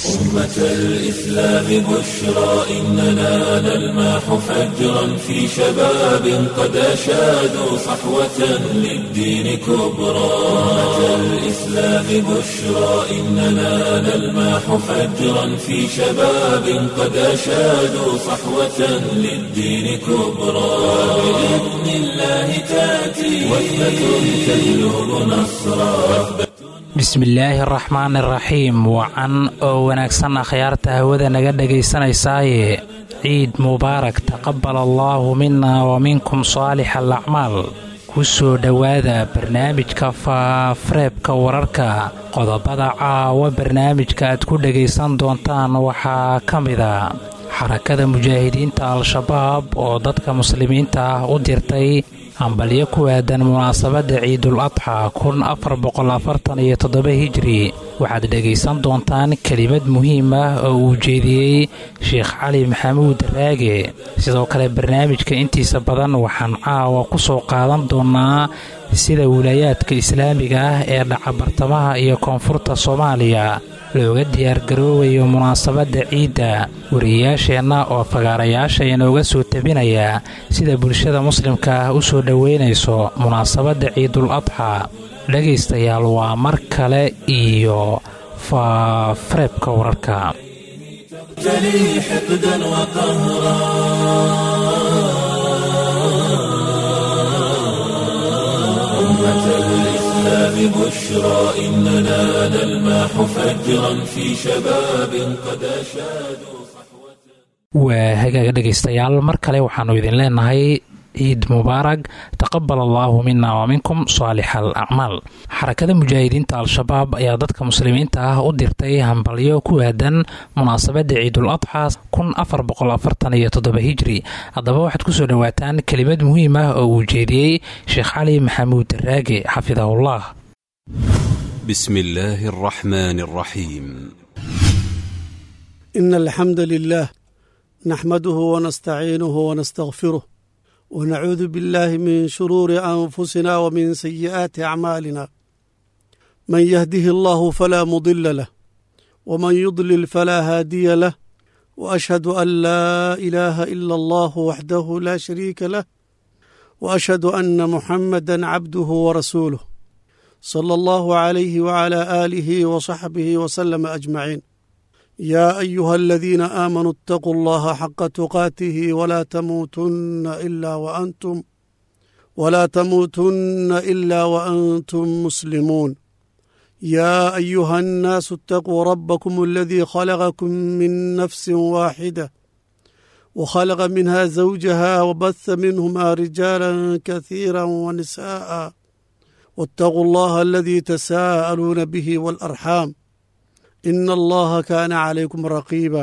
أمة الإسلام بشرى إننا نلمح فجرا في شباب قد أشادوا صحوة للدين كبرى أمة الإسلام بشرى إننا نلمح فجرا في شباب قد أشادوا صحوة للدين كبرى بإذن الله تأتي وثبة تجلب نصرا bismillaahi araxmaan iraxiim wacan oo wanaagsan akhyaarta hawada naga dhegaysanaysaayee ciid mubaarak taqabal allaahu mina wa minkum saalix alacmaal ku soo dhowaada barnaamijka faafareebka wararka qodobada caawa barnaamijka aad ku dhegaysan doontaan waxaa ka mida xarakada mujaahidiinta al-shabaab oo dadka muslimiinta ah u dirtay hambalyo ku aadan munaasabadda ciidul adxa kun afar boqol afartan iyo toddoba hijri waxaad dhegaysan doontaan kelimad muhiim ah oo uu jeediyey sheekh cali maxamuud raage sidoo kale barnaamijka intiisa badan waxaan caawa ku soo qaadan doonaa sida wilaayaadka islaamiga ah ee dhaca bartamaha iyo koonfurta soomaaliya looga diyaargaroobayo munaasabadda ciidda wariyayaasheenna oo fagaarayaasha inooga soo tabinaya sida bulshada muslimka ah u soo dhoweynayso munaasabadda ciidul adxa dhegaystayaal waa mar kale iyo faafareebka wararka بشرى إننا نلمح فجرا في شباب قد أشادوا waa hagaaga dhegaystayaal mar kale waxaannu idin leenahay ciid mubaarag taqabal allaahu mina wa minkum saalix al acmaal xarakada mujaahidiinta al-shabaab ayaa dadka muslimiinta ah u dirtay hambalyo ku aadan munaasabadda ciidul adxa kun afar boqol afartan iyo toddoba hijri haddaba waxaad kusoo dhowaataan kelimad muhiim ah oo uu jeediyey sheekh cali maxamuud raage xafidahullah بسم الله الرحمن الرحيم إن الحمد لله نحمده ونستعينه ونستغفره ونعوذ بالله من شرور أنفسنا ومن سيئات أعمالنا من يهده الله فلا مضل له ومن يضلل فلا هادي له وأشهد أن لا إله إلا الله وحده لا شريك له وأشهد أن محمدا عبده ورسوله صلى الله عليه وعلى آله وصحبه وسلم أجمعين يا أيها الذين آمنوا اتقوا الله حق تقاته ولا تموتن إلا وأنتم ولا تموتن إلا وأنتم مسلمون يا أيها الناس اتقوا ربكم الذي خلقكم من نفس واحدة وخلق منها زوجها وبث منهما رجالا كثيرا ونساء واتقوا الله الذي تساءلون به والأرحام إن الله كان عليكم رقيبا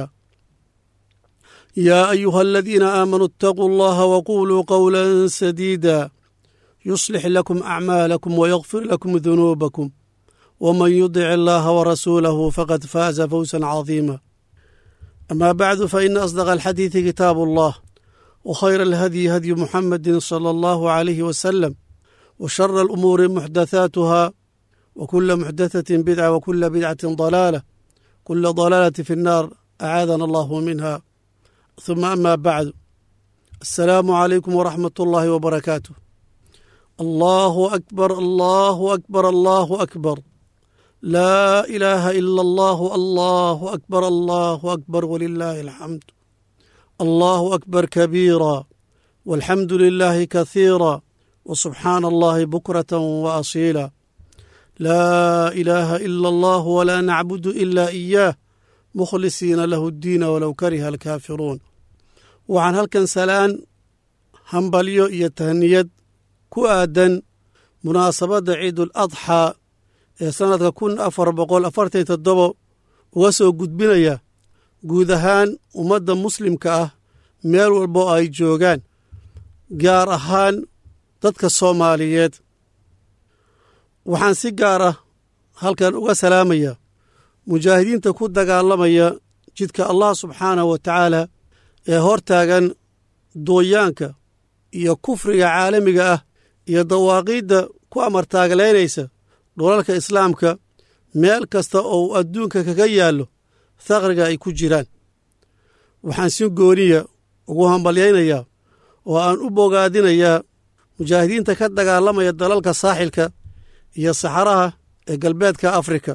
يا أيها الذين آمنوا اتقوا الله وقولوا قولا سديدا يصلح لكم أعمالكم ويغفر لكم ذنوبكم ومن يطع الله ورسوله فقد فاز فوزا عظيما أما بعد فإن أصدق الحديث كتاب الله وخير الهدي هدي محمد صلى الله عليه وسلم وشر الأمور محدثاتها وكل محدثة بدعة وكل بدعة ضلالة كل ضلالة في النار أعاذنا الله منها ثم أما بعد السلام عليكم ورحمة الله وبركاته الله أكبر الله أكبر الله أكبر لا إله إلا الله الله أكبر الله أكبر ولله الحمد الله أكبر كبيرا والحمد لله كثيرا وسبحان الله بكرة وأصيلا لا إله إلا الله ولا نعبد إلا إياه مخلصين له الدين ولو كره الكافرون waxaan halkan salaan hambalyo iyo tahniyad ku aadan munaasabadda ciidul adxaa ee sannadka kun afar boqol afartan toddoba uga soo gudbinaya guud ahaan ummadda muslimka ah meel walboo ay joogaan gaar ahaan dadka soomaaliyeed waxaan si gaar ah halkan uga salaamaya mujaahidiinta ku dagaalamaya jidka allah subxaanahu wa tacaala ee hor taagan dooyaanka iyo kufriga caalamiga ah iyo dawaaqiidda ku amartaagalaynaysa dhulalka islaamka meel kasta oo uu adduunka kaga yaallo thaqriga ay ku jiraan waxaan si gooniya ugu hambalyaynayaa oo aan u bogaadinayaa mujaahidiinta ka dagaalamaya dalalka saaxilka iyo saxaraha ee galbeedka afrika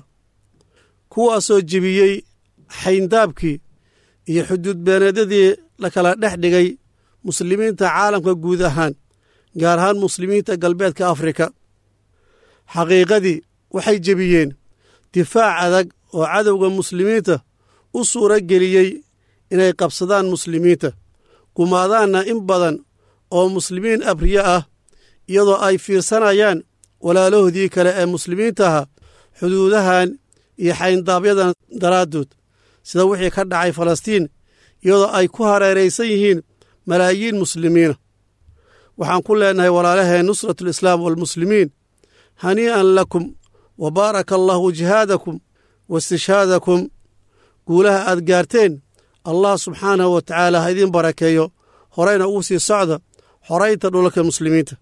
kuwaasoo jebiyey xayndaabkii iyo xuduud beeneedyadii la kala dhex dhigay muslimiinta caalamka guud ahaan gaar ahaan muslimiinta galbeedka afrika xaqiiqadii waxay jebiyeen difaac adag oo cadowga muslimiinta u suuro geliyey inay qabsadaan muslimiinta gumaadaanna in badan oo muslimiin abriye ah iyadoo ay fiirsanayaan walaalahoodii kale ee muslimiintaha xuduudahan iyo xayndaabyada daraaddood sida wixii ka dhacay falastiin iyadoo ay ku hareeraysan yihiin malaayiin muslimiina waxaan ku leennahay walaalaheen nusratulislaam waalmuslimiin hanii'an lakum wa baaraka allaahu jihaadakum wa istishhaadakum guulaha aad gaarteen allah subxaanahu wa tacaala ha idiin barakeeyo horeyna ugu sii socda xoraynta dhulalka muslimiinta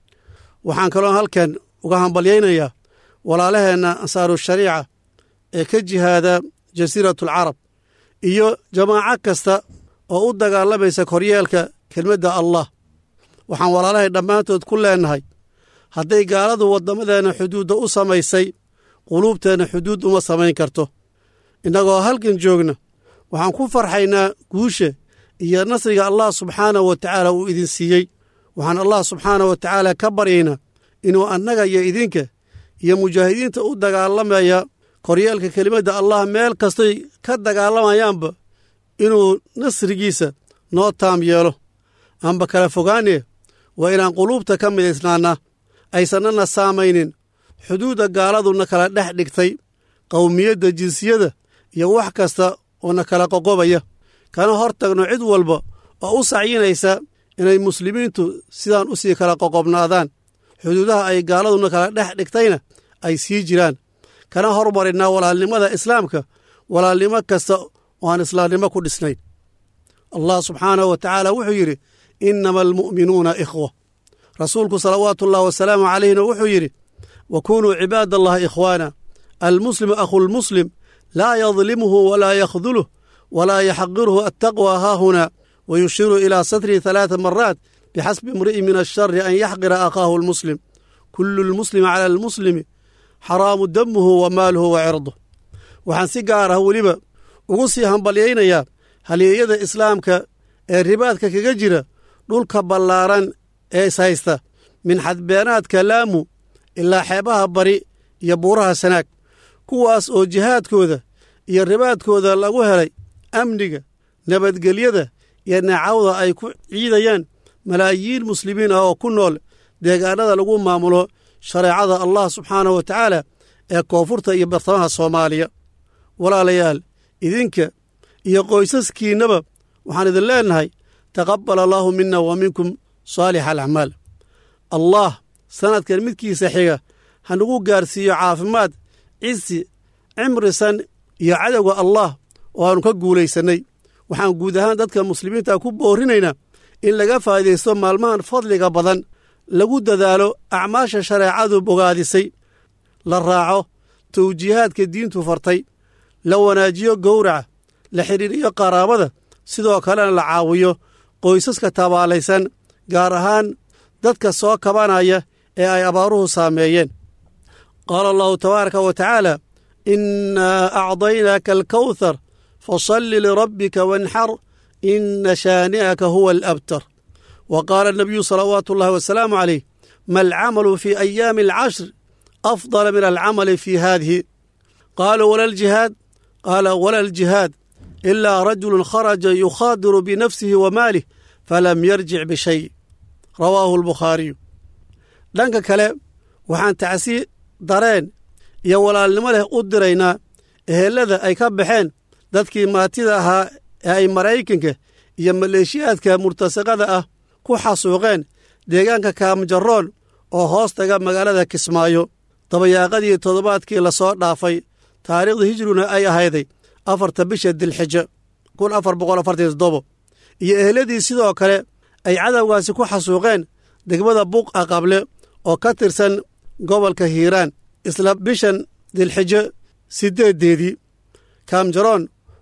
waxaan kaloo halkan uga hambalyaynayaa walaalaheenna ansaaru shariica ee ka jihaada jasiiratulcarab iyo jamaaco kasta oo u dagaalamaysa koryeelka kelmadda allah waxaan walaalahay dhammaantood ku leennahay hadday gaaladu waddamadeenna xuduudda u samaysay quluubteenna xuduud uma samayn karto innagoo halkan joogna waxaan ku farxaynaa guusha iyo nasriga allah subxaanahu wa tacaala uu idin siiyey waxaan allah subxaanahu wa tacaala ka baryaynaa inuu annaga iyo idinka iyo mujaahidiinta u dagaalamaya koryeelka kelimadda allah meel kastoy ka dagaalamayaanba inuu nasrigiisa noo taam yeelo aanba kala fogaanee waa inaan quluubta ka midaysnaannaa aysanana saamaynin xuduudda gaaladuna kala dhex dhigtay qowmiyadda jinsiyada iyo wax kasta oo na kala qoqobaya kana hor tagno cid walba oo u sacyinaysa inay muslimiintu sidaan u sii kala qoqobnaadaan xuduudaha ay gaaladuna kala dhex dhigtayna ay sii jiraan kana hormarinnaa walaalnimada islaamka walaalnimo kasta oo aan islaamnimo ku dhisnayn allah subxaanahu wa tacaala wuxuu yidhi innama almu'minuuna ikhwa rasuulku salawaatu ullahi wasalaamu calayhina wuxuu yidhi wa kunuu cibaad allahi ikhwaana almuslimu akhulmuslim laa yadlimuhu walaa yakhduluh walaa yaxqiruhu attaqwa haahuna wayushiru ilaa satrihi halaata maraat bixasbi imri'i min ashari an yaxqira akhaahu almuslim kulu lmuslimi cala almuslimi xaraamu damuhu wa maaluhu wa cirduh waxaan si gaar ah weliba ugu sii hambalyaynayaa halyeeyada islaamka ee ribaadka kaga jira dhulka ballaaran ee ishaysta min xadbeenaadka laamu ilaa xeebaha bari iyo buuraha sanaag kuwaas oo jihaadkooda iyo ribaadkooda lagu helay amniga nabadgelyada iyo nacawda ay ku ciidayaan malaayiin muslimiin ah oo ku nool deegaanada lagu maamulo shareecada allah subxaanahu wa tacaala ee koonfurta iyo bartamaha soomaaliya walaalayaal idinka iyo qoysaskiinnaba waxaan idin leennahay taqabbal allaahu mina wa minkum saalix alacmaal allah sannadkan midkiisa xiga hanagu gaarsiiyo caafimaad cisi cimrisan iyo cadowga allah oo aanu ka guulaysannay waxaan guud ahaan dadka muslimiinta ku boorinaynaa in laga faa'idaysto maalmahan fadliga badan lagu dadaalo acmaasha shareecadu bogaadisay la raaco tawjiihaadka diintu fartay la wanaajiyo gowraca la xidhiiriyo qaraabada sidoo kalena la caawiyo qoysaska tabaalaysan gaar ahaan dadka soo kabanaya ee ay abaaruhu saameeyeen qaala allahu tabaaraka wa tacaala innaa acdaynaaka alkawthar fasalli lirabbika wanxar ina shaani'aka huwa alabtar wa qaala anabiyu salawaatu ullahi wasalaamu calayh ma alcamalu fii ayaami alcashr afdala min alcamali fii haadihi qaaluu wala aljihaad qaala wala aljihaad ilaa rajulun kharaja yukhaadiru binafsihi wa maalih falam yarjic bishay rawaahu albukhaariyu dhanka kale waxaan tacsi dareen iyo walaalnimo leh u diraynaa ehelada ay ka baxeen dadkii maatida ahaa ee ay maraykanka iyo maleeshiyaadka murtasaqada ah ku xasuuqeen deegaanka kaamjaroon oo hoos taga magaalada kismaayo dabayaaqadii toddobaadkii la soo dhaafay taariikhda hijriguna ay ahayday afarta bisha dilxijo kun afar boqol afartan toddobo iyo eheladii sidoo kale ay cadowgaasi ku xasuuqeen degmada buuq aqable oo ka tirsan gobolka hiiraan isla bishan dilxijo siddeeddeedii kaamjaroon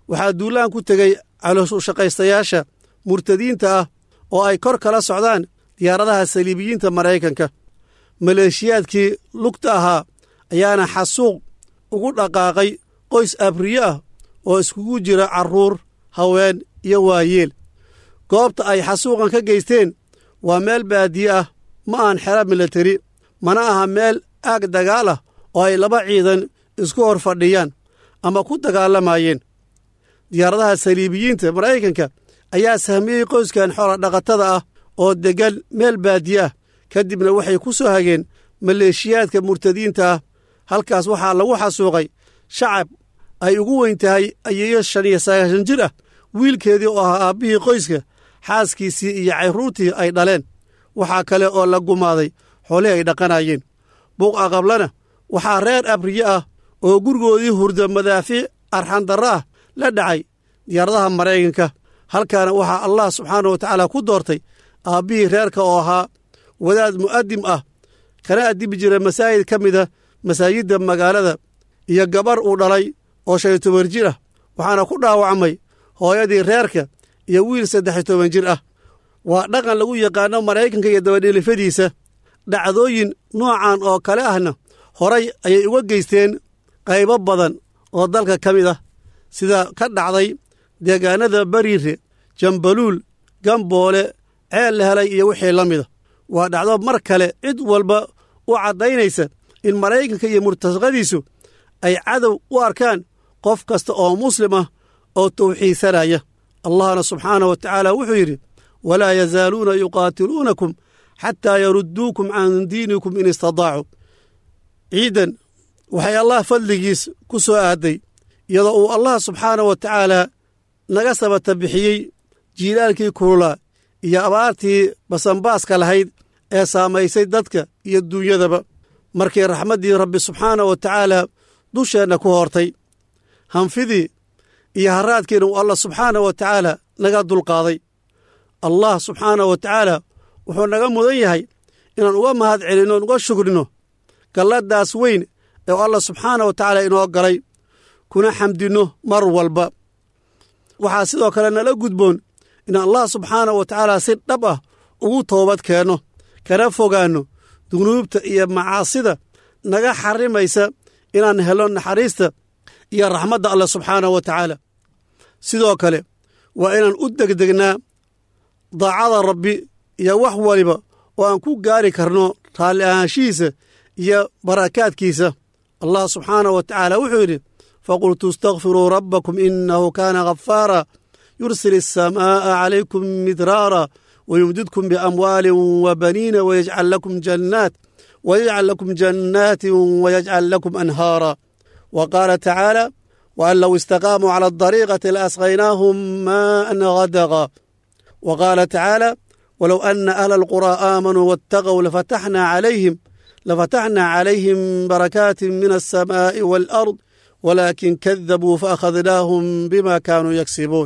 waxaa duulaan ku tegey calooshaqaystayaasha murtadiinta ah oo ay kor kala socdaan diyaaradaha saliibiyiinta maraykanka maleeshiyaadkii lugta ahaa ayaana xasuuq ugu dhaqaaqay qoys abriye ah oo iskugu jira carruur haween iyo waayeel goobta ay xasuuqan ka geysteen waa meel baadiye ah ma aan xero milateri mana aha meel aag dagaal ah oo ay laba ciidan isku hor fadhiyaan ama ku dagaalamayeen diyaaradaha saliibiyiinta maraykanka ayaa sahmiyey qoyskan xoola dhaqatada ah oo deggan meel baadiye ah kadibna waxay ku soo hageen maleeshiyaadka murtadiinta ah halkaas waxaa lagu xasuuqay shacab ay ugu weyn tahay ayeeyo shan iyo sagaashan jir ah wiilkeedii oo ahaa aabbihii qoyska xaaskiisii iyo carruurtii ay dhaleen waxaa kale oo la gumaaday xoolihii ay dhaqanayeen buuq aqablana waxaa reer abriye ah oo gurigoodii hurda madaafiic arxandarro ah la dhacay diyaaradaha maraykanka halkaana waxaa allah subxaana wa tacaala ku doortay aabbihii reerka oo ahaa wadaad mu'adim ah kana addibi jira masaajid ka mida masaajidda magaalada iyo gabar uu dhalay oo shan iyo toban jir ah waxaana ku dhaawacmay hooyadii reerka iyo wiil saddex iyo toban jir ah waa dhaqan lagu yaqaano maraykanka iyo dabadhiilifadiisa dhacdooyin noocan oo kale ahna horay ayay uga geysteen qaybo badan oo dalka ka mid ah sida ka dhacday deegaanada bariire jambaluul gamboole ceel la helay iyo wixii la mida waa dhacdo mar kale cid walba u caddaynaysa in maraykanka iyo murtasaqadiisu ay cadow u arkaan qof kasta oo muslim ah oo tawxiidsanaya allahna subxaanah wa tacaala wuxuu yidhi walaa yazaaluuna yuqaatiluunakum xataa yarudduukum can diinikum in istadaacuu ciidan waxay allah fadligiis ku soo aaday iyadoo uu allah subxaanah wa tacaala naga sabata bixiyey jiilaalkii kululaa iyo abaartii basanbaaska lahayd ee saamaysay dadka iyo duunyadaba markii raxmaddii rabbi subxaanah wa tacaala dusheenna ku hortay hanfidii iyo haraadkiina uu allah subxaanah wa tacaala naga dulqaaday allah subxaanah wa tacaala wuxuu naga mudan yahay inaan uga mahad celinno uga shukrino galladdaas weyn ee allah subxaanah wa tacaala inoo galay kuna xamdinno mar walba waxaa sidoo kale nala gudboon in allah subxaanah wa tacaala si dhab ah ugu toobad keenno kana fogaanno dunuubta iyo macaasida naga xarimaysa inaan helno naxariista iyo raxmadda allah subxaanah wa tacaala sidoo kale waa inaan u degdegnaa daacada rabbi iyo wax waliba oo aan ku gaari karno raalli ahaanshihiisa iyo barakaadkiisa allah subxaanah wa tacaala wuxuu yidhi faqultu istakfiruu rabbakum inahu kaana ghafaara yursil الsamaaءa calaykum midraara wayumdidkum biamwaalin wabaniina wayajcal lakum jannaat wayajcal lakum jannaatin wayajcal lakum anhaara wa qaala tacaala waan low istaqaamuu cala adariiqati laasqaynaahum maa'an gadaqa wa qaala tacaala walow ana ahla alquraa aamanuu waataqow lafataxnaa calayhim lafataxnaa calayhim barakaatin min alsamaa'i waalard walaakin kadabuu faakhadnaahum bima kaanuu yagsibuun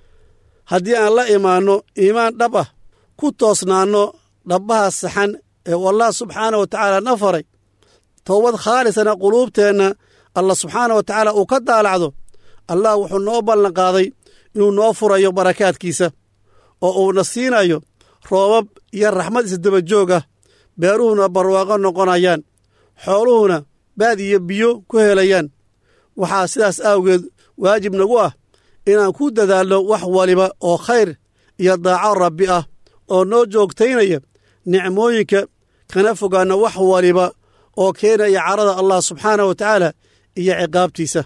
haddii aan la imaanno iimaan dhab ah ku toosnaanno dhabbaha saxan ee uu allah subxaanah wa tacaala na faray towbad khaalisana quluubteenna allah subxaanah wa tacaala uu ka daalacdo allah wuxuu noo ballanqaaday inuu noo furayo barakaadkiisa oo uuna siinayo roobab iyo raxmad isdaba joog ah beeruhuna barwaaqo noqonayaan xooluhuna baad iyo biyo ku helayaan waxaa sidaas awgeed waajib nagu ah inaan ku dadaalno wax waliba oo khayr iyo daaco rabbi ah oo noo joogtaynaya nicmooyinka kana fogaanno wax waliba oo keenaya carada allah subxaanah wa tacaala iyo ciqaabtiisa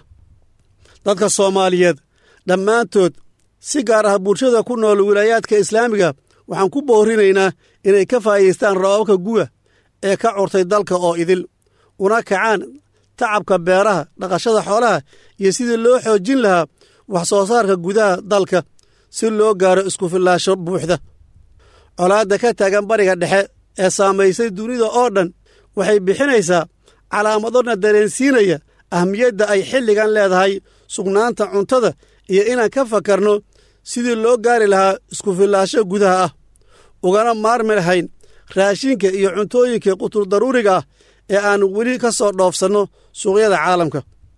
dadka soomaaliyeed dhammaantood si gaar ah bulshada ku nool wilaayaadka islaamiga waxaan ku boorinaynaa inay ka faa'idaystaan roobabka guga ee ka curtay dalka oo idil una kacaan tacabka beeraha dhaqashada xoolaha iyo sidii loo xoojin lahaa wax soo saarka gudaha dalka si loo gaaro isku fillaasho buuxda colaadda ka taagan bariga dhexe ee saamaysay dunida oo dhan waxay bixinaysaa calaamadona dareensiinaya ahmiyadda ay xilligan leedahay sugnaanta cuntada iyo inaan ka fakarno sidii loo gaari lahaa isku fillaasho gudaha ah ugana maarmi lahayn raashinka iyo cuntooyinka qutul daruuriga ah ee aan weli ka soo dhoofsanno suuqyada caalamka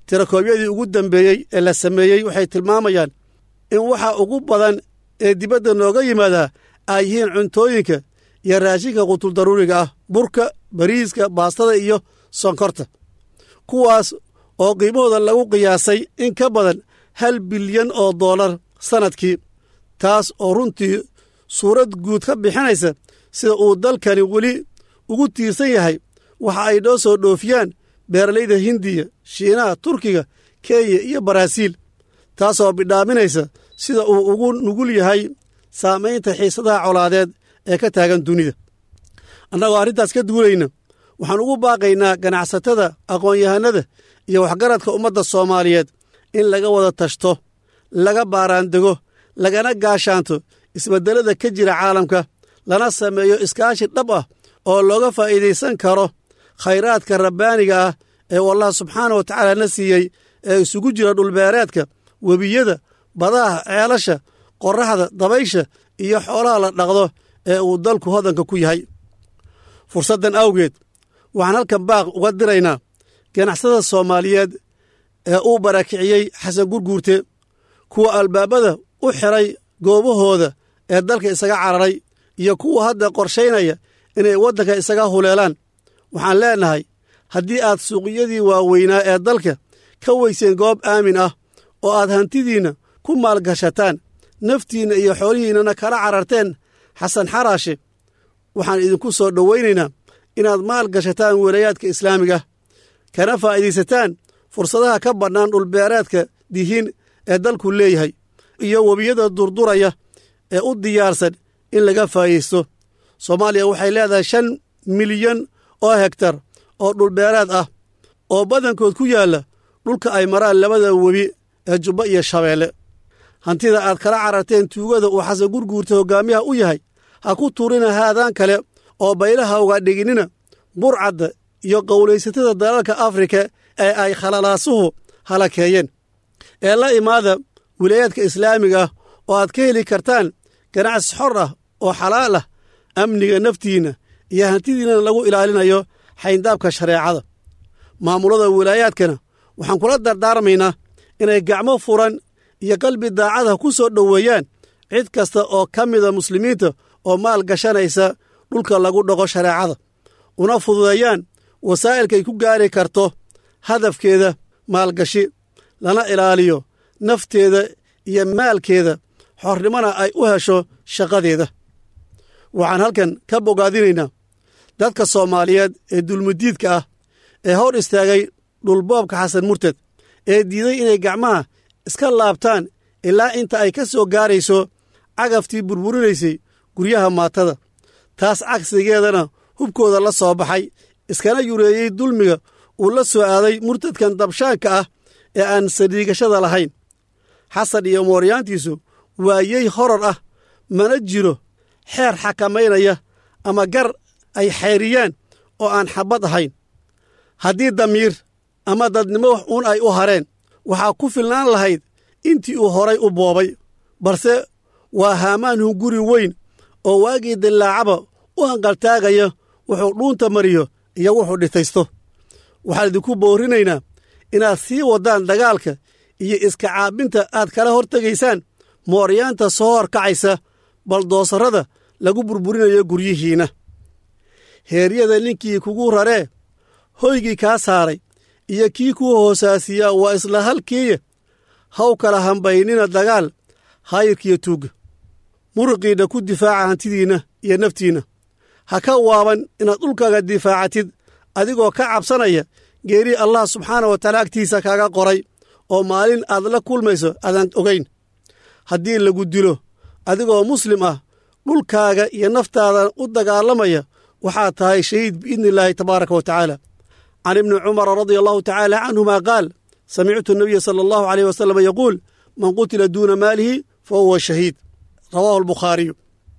tirakoobyadii ugu dambeeyey ee la sameeyey waxay tilmaamayaan in waxa ugu badan ee dibadda nooga yimaadaa ay yihiin cuntooyinka iyo raashinka qutuldaruuriga ah burka bariiska baastada iyo sonkorta kuwaas oo qiimahooda lagu qiyaasay in ka badan hal bilyan oo dollar sannadkii taas oo runtii suurad guud ka bixinaysa sida uu dalkani weli ugu tiirsan yahay waxa ay noo soo dhoofiyaan beeralayda hindiya shiinaha turkiga kenya iyo baraaziil taasoo bidhaaminaysa sida uu ugu nugul yahay saamaynta xiisadaha colaadeed ee ka taagan dunida annagoo arrintaas ka duulayna waxaan ugu baaqaynaa ganacsatada aqoon-yahanada iyo waxgaradka ummadda soomaaliyeed in laga wada tashto laga baaraandego lagana gaashaanto isbeddelada ka jira caalamka lana sameeyo iskaashi dhab ah oo looga faa'iidaysan karo khayraadka rabbaaniga ah ee uu allah subxaana wa tacaala na siiyey ee isugu jira dhulbeereedka webiyada badaha ceelasha qorraxda dabaysha iyo xoolaha la dhaqdo ee uu dalku hodanka ku yahay fursaddan awgeed waxaan halkan baaq uga diraynaa ganacsada soomaaliyeed ee uu barakiciyey xasan gurguurte kuwa albaabada u xiray goobahooda ee dalka isaga cararay iyo kuwa hadda qorshaynaya inay waddanka isaga huleelaan waxaan leennahay haddii aad suuqyadii waaweynaa ee dalka ka weyseen goob aamin ah oo aad hantidiinna ku maalgashataan naftiinna iyo xoolihiinnana kala cararteen xasan xaraashe waxaan idinku soo dhowaynaynaa inaad maal gashataan welayaadka islaamiga kana faa'iidaysataan fursadaha ka bannaan dhulbeereedka dihiin ee dalku leeyahay iyo webiyada durduraya ee u diyaarsan in laga faa'iidaysto soomaaliya waxay leedahay shan milyan oo hegtar oo dhulbeereed ah oo badankood ku yaalla dhulka ay maraan labada webi ee jubba iyo shabeelle hantida aad kala cararteen tuugada uu xasan gurguurta hoggaamiyaha u yahay ha ku tuurina haadaan kale oo baylaha uga dhiginina burcadda iyo qowlaysatada dalalka afrika ee ay khalalaasuhu halakeeyeen ee la imaada wilaayaadka islaamiga ah oo aad ka heli kartaan ganacsi xor ah oo xalaal ah amniga naftiinna iyo hantidiinnana lagu ilaalinayo xayndaabka shareecada maamulada wilaayaadkana waxaan kula dardaarmaynaa inay gacmo furan iyo qalbi daacada ku soo dhoweeyaan cid kasta oo ka mida muslimiinta oo maal gashanaysa dhulka lagu dhaqo shareecada una fududeeyaan wasaa'ilkay ku gaari karto hadafkeeda maalgashi lana ilaaliyo nafteeda iyo maalkeeda xornimona ay u hesho shaqadeeda waxaan halkan ka bogaadinaynaa dadka soomaaliyeed ee dulmudiidka ah ee hor istaagay dhulboobka xasan murted ee diiday inay gacmaha iska laabtaan ilaa inta ay ka soo gaarayso cagaftii burburinaysay guryaha maatada taas cagsigeedana hubkooda la soo baxay iskana yureeyey dulmiga uu la soo aaday murtadkan dabshaanka ah ee aan saldhiigashada lahayn xasan iyo mooryaantiisu waayey horor ah mana jiro xeer xakamaynaya ama gar ay xayriyaan oo aan xabbad ahayn haddii damiir ama dadnimo wax uun ay u hareen waxaa ku filnaan lahayd intii uu horay u boobay balse waa haamaan hunguri weyn oo waagii dillaacaba u hanqaltaagaya wuxuu dhuunta mariyo iyo wuxuu dhitaysto waxaan idinku boorinaynaa inaad sii waddaan dagaalka iyo iska caabinta aad kala hortegaysaan mooryaanta soo horkacaysa baldoosarrada lagu burburinayo guryihiinna heeryada ninkii kugu raree hoygii kaa saaray iyo kii kuu hoosaasiyaa waa isla halkiiya haw kala hambaynina dagaal haayirkiiyo tuugga muruqiinna ku difaaca hantidiinna iyo naftiinna ha ka waaban inaad dhulkaaga difaacatid adigoo ka cabsanaya geerii allah subxaana wa tacaala agtiisa kaaga qoray oo maalin aad la kulmayso aadaan ogayn haddii lagu dilo adigoo muslim ah dhulkaaga iyo naftaadan u dagaalamaya waxaad tahay shahiid biidni illaahi tabaaraka wa tacaala can ibni cumara radia allahu tacaala canhuma qaal samictu nabiya sala allahu aleyh wasalam yaquul man qutila duuna maalihi fa huwa shahiid rawaahu albukhaariyu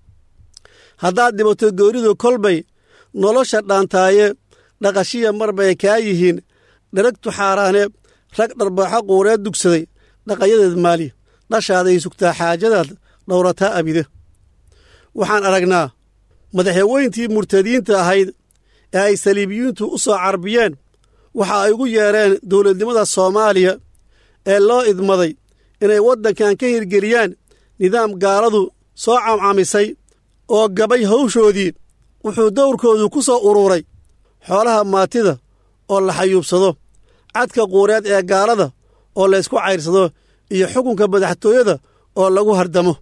haddaad dhibato gooridu kolbay nolosha dhaantaaye dhaqashiya mar bay kaa yihiin dheragtu xaaraane rag dharbaaxo quureed dugsaday dhaqayadeed maali dhashaaday sugtaa xaajadaad dhowrataa abide waxaan aragnaa madaxweyntii murtadiinta ahayd ee ay saliibiyiintu u soo carbiyeen waxa ay ugu yeereen dowladnimada soomaaliya ee loo idmaday inay waddankan ka hirgeliyaan nidaam gaaladu soo camcamisay oo gabay hawshoodii wuxuu dowrkoodu ku soo uruuray xoolaha maatida oo la xayuubsado cadka quureed ee gaalada oo laysku cayrsado iyo xukunka madaxtooyada oo lagu hardamo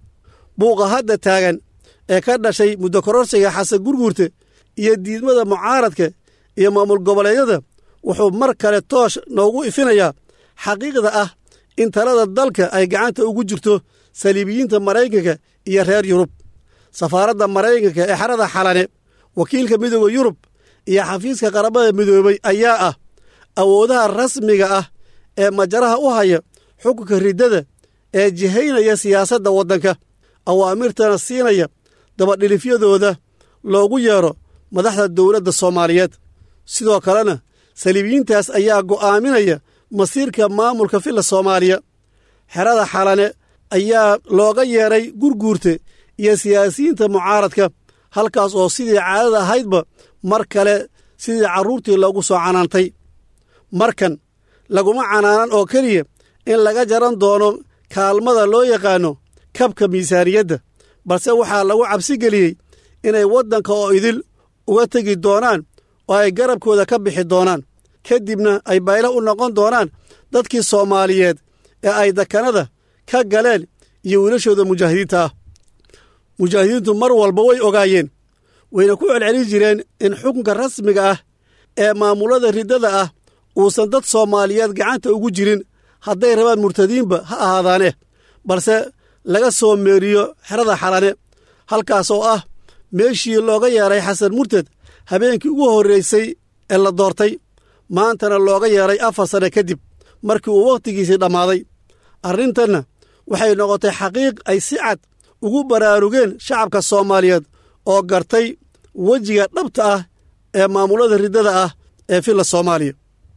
buuqa hadda taagan ee ka dhashay muddo kororsiga xasan gurguurte iyo diidmada mucaaradka iyo maamul goboleedyada wuxuu mar kale toosh noogu ifinayaa xaqiiqda ah in talada dalka ay gacanta ugu jirto saliibiyiinta maraykanka iyo reer yurub safaaradda maraykanka ee xerada xalane wakiilka midooda yurub iyo xafiiska qaramada midoobay ayaa ah awoodaha rasmiga ah ee majaraha u haya xukunka riddada ee jihaynaya siyaasadda waddanka awaamirtana siinaya dabadhilifyadooda loogu yeero madaxda dowladda soomaaliyeed sidoo kalena saliibiyiintaas ayaa go'aaminaya masiirka maamulka filla soomaaliya xerada xalane ayaa looga yeedhay gurguurte iyo siyaasiyiinta mucaaradka halkaas oo sidii caadada ahaydba mar kale sidii carruurtii loogu soo canaantay markan laguma canaanan oo keliya in laga jaran doono kaalmada loo yaqaanno kabka miisaaniyadda balse waxaa lagu cabsi geliyey inay waddanka oo idil uga tegi doonaan oo ay garabkooda ka bixi doonaan ka dibna ay baylo u noqon doonaan dadkii soomaaliyeed ee ay dakanada ka galeen iyo wiilashooda mujaahidiinta ah mujaahidiintu mar walba way ogaayeen wayna ku celcelin jireen in xukunka rasmiga ah ee maamulada riddada ah uusan dad soomaaliyeed gacanta ugu jirin hadday rabaan murtadiinba ha ahaadaane balse laga soo meeriyo xerada xalane halkaas oo ah meeshii looga yeedhay xasan murted habeenkii ugu horraysay ee la doortay maantana looga yeedhay afar sanne kadib markii uu wakhtigiisii dhammaaday arrintanna waxay noqotay xaqiiq ay si cad ugu baraarugeen shacabka soomaaliyeed oo gartay wejiga dhabta ah ee maamulada riddada ah ee filla soomaaliya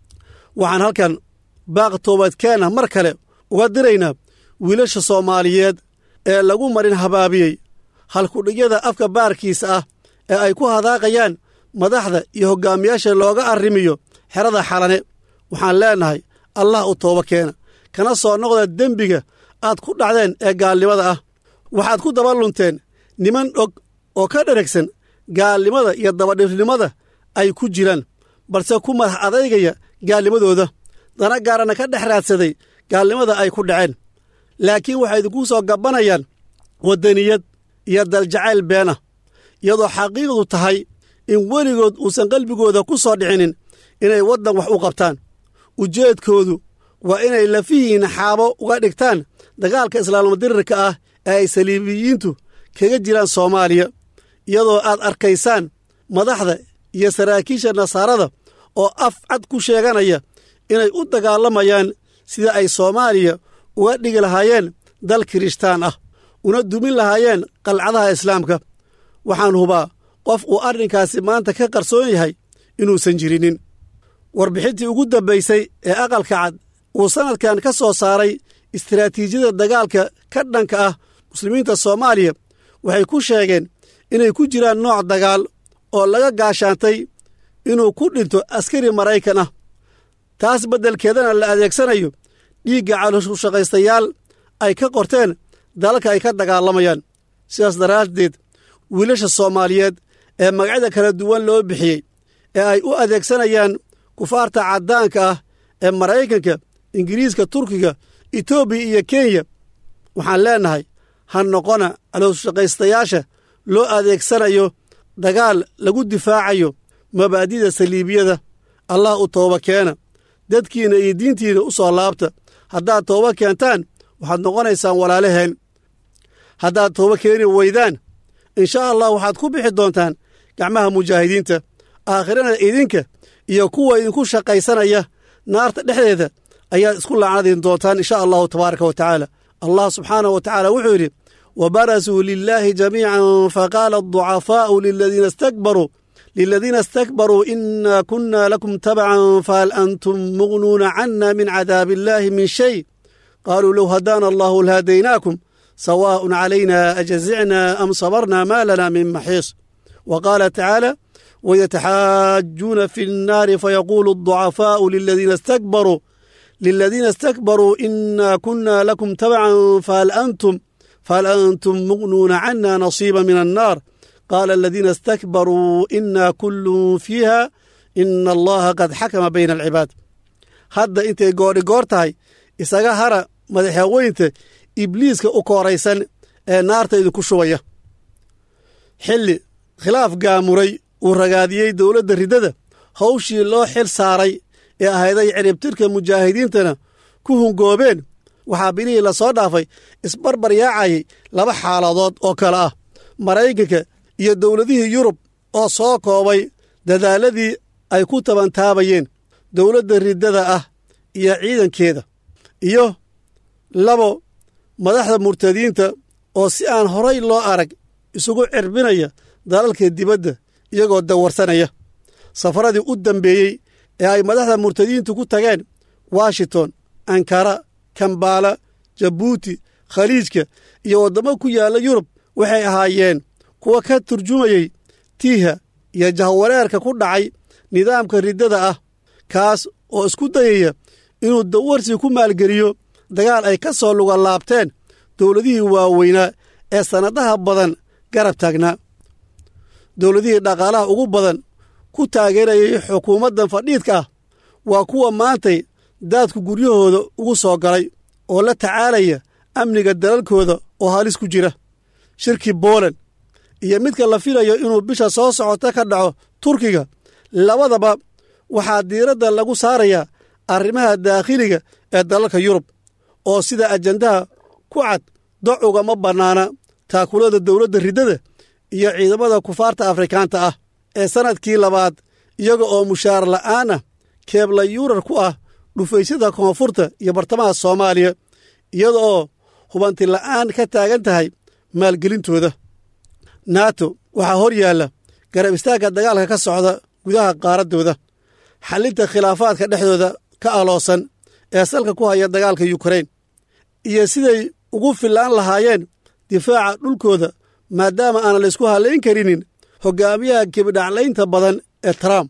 waxaan halkan baaq toobadkeenna mar kale uga diraynaa wiilasha soomaaliyeed ee lagu marin habaabiyey halkudhigyada afka baarkiisa ah ee ay ku hadaaqayaan madaxda iyo hoggaamiyaasha looga arrimiyo xerada xalane waxaan leennahay allah u tooba keena kana soo noqda dembiga aad ku dhacdeen ee gaalnimada ah waxaad ku daba lunteen niman og oo ka dheragsan gaalnimada iyo dabadhifnimada ay ku jiraan balse ku madax adaygaya gaalnimadooda dana gaarana ka dhex raadsaday gaalnimada ay ku dhaceen laakiin waxay idinku soo gabbanayaan waddaniyad iyo daljacayl beena iyadoo xaqiiqdu tahay in weligood uusan qalbigooda ku soo dhicinin inay waddan wax u qabtaan ujeedkoodu waa inay lafihiinna xaabo uga dhigtaan dagaalka islaamadirirka ah ee ay saliibiyiintu kaga jiraan soomaaliya iyadoo aad arkaysaan madaxda iyo saraakiisha nasaarada oo af cad ku sheeganaya inay u dagaalamayaan sida ay soomaaliya uga dhigi lahaayeen dal kirishtaan ah una dumin lahaayeen qalcadaha islaamka waxaan hubaa qof uu arrinkaasi maanta ka qarsoon yahay inuusan jirinin warbixintii ugu dambaysay ee aqalka cad uu sannadkan ka soo saaray istiraatiijiyada dagaalka ka dhanka ah muslimiinta soomaaliya waxay ku sheegeen inay ku jiraan nooc dagaal oo laga gaashaantay inuu ku dhinto askari maraykan ah taas beddelkeedana la adeegsanayo dhiigga calooshushaqaystayaal ay ka qorteen dalalka ay ka dagaalamayaan sidaas daraaddeed wiilasha soomaaliyeed ee magacyada kala duwan loo bixiyey ee ay u adeegsanayaan kufaarta caddaanka ah ee maraykanka ingiriiska turkiga etoobiya iyo kenya waxaan leennahay ha noqona calooshaqaystayaasha loo adeegsanayo dagaal lagu difaacayo mabaadida saliibiyada allah u tooba keena dadkiinna iyo diintiinna u soo laabta haddaad tooba keentaan waxaad noqonaysaan walaalaheen haddaad tooba keeni weydaan inshaa allah waxaad ku bixi doontaan gacmaha mujaahidiinta aakhirana idinka iyo kuwa idinku shaqaysanaya naarta dhexdeeda ayaad isku laacnadiin doontaan insha allahu tabaaraka wa tacaala allah subxaanahu wa tacaala wuxuu yidhi wabarasuu lilaahi jamiican faqaala aducafaa'u liladiina istakbaruu liladiina istakbaruu ina kuna lakum tabcan fahal antum mugnuuna cana min cadaabi illaahi min shay qaaluu low hadaana allahu lahadaynaakum sawaaءun calayna ajazicna am sabarna ma lana min maxiis wa qaala tacaala wayataxaajuuna fi nnaari fayaquulu aducafaa'u liladiina istakbaruu liladiina istakbaruu inaa kunna lakum tabcan fahal antum fahal antum muqnuuna cana nasiiba min annaar qaala aladiina istakbaruu inaa kullun fiiha ina allaha qad xakama bayna alcibaad hadda intay goodhi goor tahay isaga hara madaxweynta ibliiska u kooraysan ee naarta idinku shubaya xilli khilaaf gaamuray uu ragaadiyey dowladda riddada hawshii loo xil saaray ee ahayday ciribtirka mujaahidiintana ku hungoobeen waxaa bilihii la soo dhaafay isbarbar yaacayay laba xaaladood oo kale ah maraykanka iyo dowladihii yurub oo soo koobay dadaaladii ay ku tabantaabayeen dowladda riddada ah iyo ciidankeeda iyo labo madaxda murtadiinta oo si aan horay loo arag isugu cirbinaya dalalka dibadda iyagoo dawarsanaya safaradii u dambeeyey ee ay madaxda murtadiintu ku tageen washington ankara kambaala jabuuti khaliijka iyo waddamo ku yaalla yurub waxay ahaayeen kuwa ka turjumayey tiiha iyo jahwareerka ku dhacay nidaamka riddada ah kaas oo isku dayaya inuu dawarsi ku maalgeliyo dagaal ay ka soo luga laabteen dowladihii waaweynaa ee sannadaha badan garab taagnaa dowladihii dhaqaalaha ugu badan ku taageerayay xukuumaddan fadhiidka ah waa kuwa maantay daadku guryahooda ugu soo galay oo la tacaalaya amniga dalalkooda oo halis ku jira shirkii booland iyo midka la filayo inuu bisha soo socota ka dhaco turkiga labadaba waxaa diiradda lagu saarayaa arrimaha daakhiliga ee dalalka yurub oo sida ajandaha ku cad doc ugama bannaana taakulada dowladda riddada iyo ciidamada kufaarta afrikaanta ah ee sannadkii labaad iyaga oo mushaar la'aan ah keebla yuurar ku ah dhufaysyada koonfurta iyo bartamaha soomaaliya iyada oo hubanti la'aan ka taagan tahay maalgelintooda nato waxaa hor yaalla garab istaagga dagaalka ka socda gudaha qaaraddooda xallinta khilaafaadka dhexdooda ka aloosan ee salka ku haya dagaalka yukrain iyo siday ugu fillaan lahaayeen difaaca dhulkooda maadaama aanan laysku hallayn karinin hoggaamiyaha kibidhaclaynta badan ee trump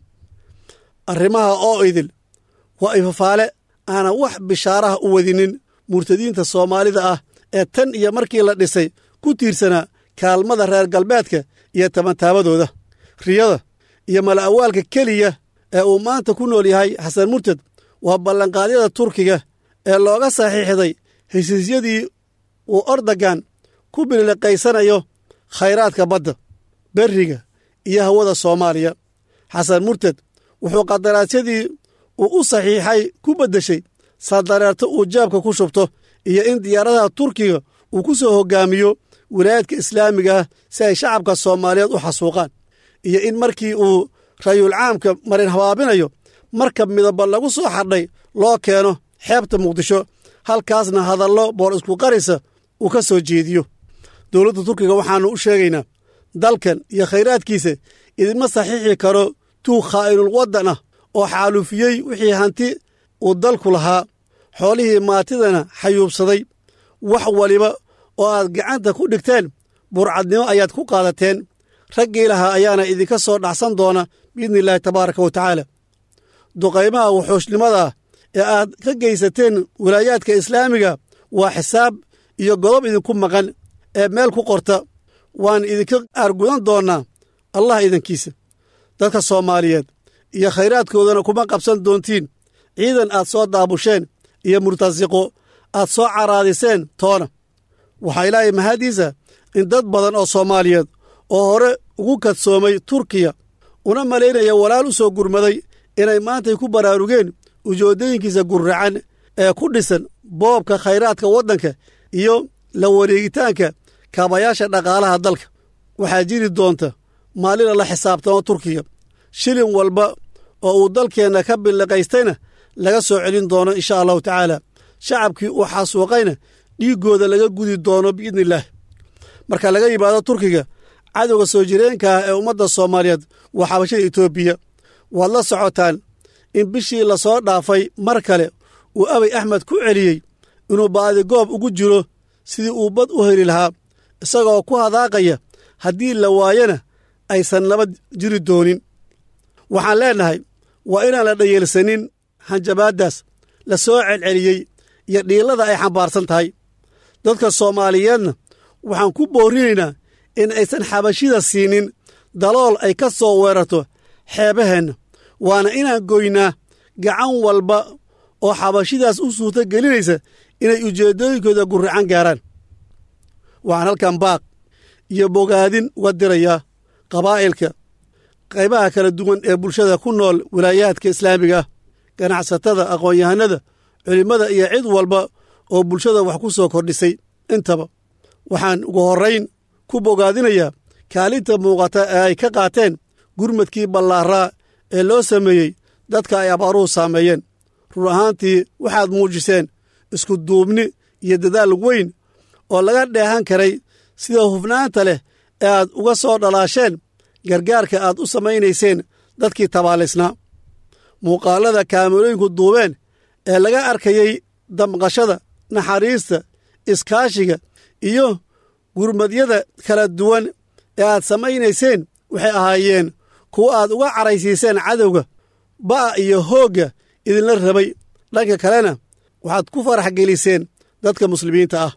arrimaha oo idil waa ifafaale aanan wax bishaaraha u wadinin murtadiinta soomaalida ah ee tan iyo markii la dhisay ku tiirsanaa kaalmada reer galbeedka iyo tabantaabadooda riyada iyo mala'awaalka keliya ee uu maanta ku nool yahay xasan murtad waa ballanqaadyada turkiga ee looga saxiixday hesiisyadii uu ordogan ku biliqaysanayo khayraadka badda berriga iyo hawada soomaaliya xasan murtad wuxuu qadaraasyadii uu u saxiixay ku beddeshay sadareerto uu jaabka ku shubto iyo in diyaaradaha turkiga uu ku soo hoggaamiyo wilaayadka islaamiga ah si ay shacabka soomaaliyeed u xasuuqaan iyo in markii uu rayul caamka marin habaabinayo markab midaba lagu soo xadhay loo keeno xeebta muqdisho halkaasna hadallo boor isku qarisa uu ka soo jeediyo dowladda turkiga waxaannu u sheegaynaa dalkan iyo khayraadkiisa idinma saxiixi karo tuu khaa'inul waddan ah oo xaalufiyey wixii hanti uu dalku lahaa xoolihii maatidana xayuubsaday wax waliba oo aad gacanta ku dhigteen burcadnimo ayaad ku qaadateen raggii lahaa ayaana idinka soo dhacsan doona biidni illaahi tabaaraka wa tacaala duqaymaha wuxuushnimada ah ee aad ka geysateen wilaayaadka islaamiga waa xisaab iyo godob idinku maqan ee meel ku qorta waan idinka aargudan doonnaa allah idankiisa dadka soomaaliyeed iyo khayraadkoodana kuma qabsan doontiin ciidan aad soo daabusheen iyo murtasiqo aad soo caraadiseen toona waxaa ilaahay mahadiisa in dad badan oo soomaaliyeed oo hore ugu kadsoomay turkiya una malaynaya walaal u soo gurmaday inay maantay ku baraarugeen ujoodooyinkiisa gurracan ee ku dhisan boobka khayraadka waddanka iyo la wareegitaanka kaabayaasha dhaqaalaha dalka waxaa jiri doonta maalina la xisaabtamo turkiya shilin walba oo uu dalkeenna ka billiqaystayna laga soo celin doono insha allahu tacaala shacabkii uu xasuuqayna dhiiggooda laga gudi doono biidni illaah marka laga yimaado turkiga cadowga soo jireenka ah ee ummadda soomaaliyeed waa xabashada etoobiya waad la socotaan in bishii lasoo dhaafay mar kale uu abay axmed ku celiyey inuu baadigoob ugu jiro sidii uu bad u heli lahaa isagoo ku hadaaqaya haddii la waayana aysan nabad jiri doonin waxaan leennahay waa inaan la dhayeelsanin hanjabaaddaas la soo celceliyey iyo dhiillada ay xambaarsan tahay dadka soomaaliyeedna waxaan ku boorinaynaa in aysan xabashida siinin dalool ay ka soo weerarto xeebaheenna waana inaan goynaa gacan walba oo xabashidaas u suurto gelinaysa inay ujeeddooyinkooda gurracan gaaraan waxaan halkan baaq iyo bogaadin uga dirayaa qabaa'ilka qaybaha kala duwan ee bulshada ku nool wilaayaadka islaamiga ah ganacsatada aqoon-yahanada culimmada iyo cid walba oo bulshada wax ku soo kordhisay intaba waxaan ugu horrayn ku bogaadinayaa kaalinta muuqata ee ay ka qaateen gurmadkii ballaaraa ee loo sameeyey dadka ay abaaruhu saameeyeen run ahaantii waxaad muujiseen isku duubni iyo dadaal weyn oo laga dheehan karay sida hufnaanta leh ee aad uga soo dhalaasheen gargaarka aad u samaynayseen dadkii tabaalaysnaa muuqaallada kaamirooyinku duubeen ee laga arkayey damqashada naxariista iskaashiga iyo gurmadyada kala duwan ee aad samaynayseen waxay ahaayeen kuwa aad uga caraysiiseen cadowga ba'a iyo hoogga idinla rabay dhanka kalena waxaad ku farax geliseen dadka muslimiinta ah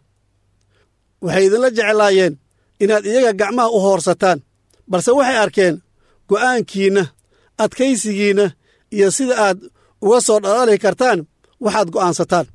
waxay idinla jeclaayeen inaad iyaga gacmaha u hoorsataan balse waxay arkeen go'aankiinna adkaysigiinna iyo sida aad uga soo dhalaali kartaan waxaad go'aansataan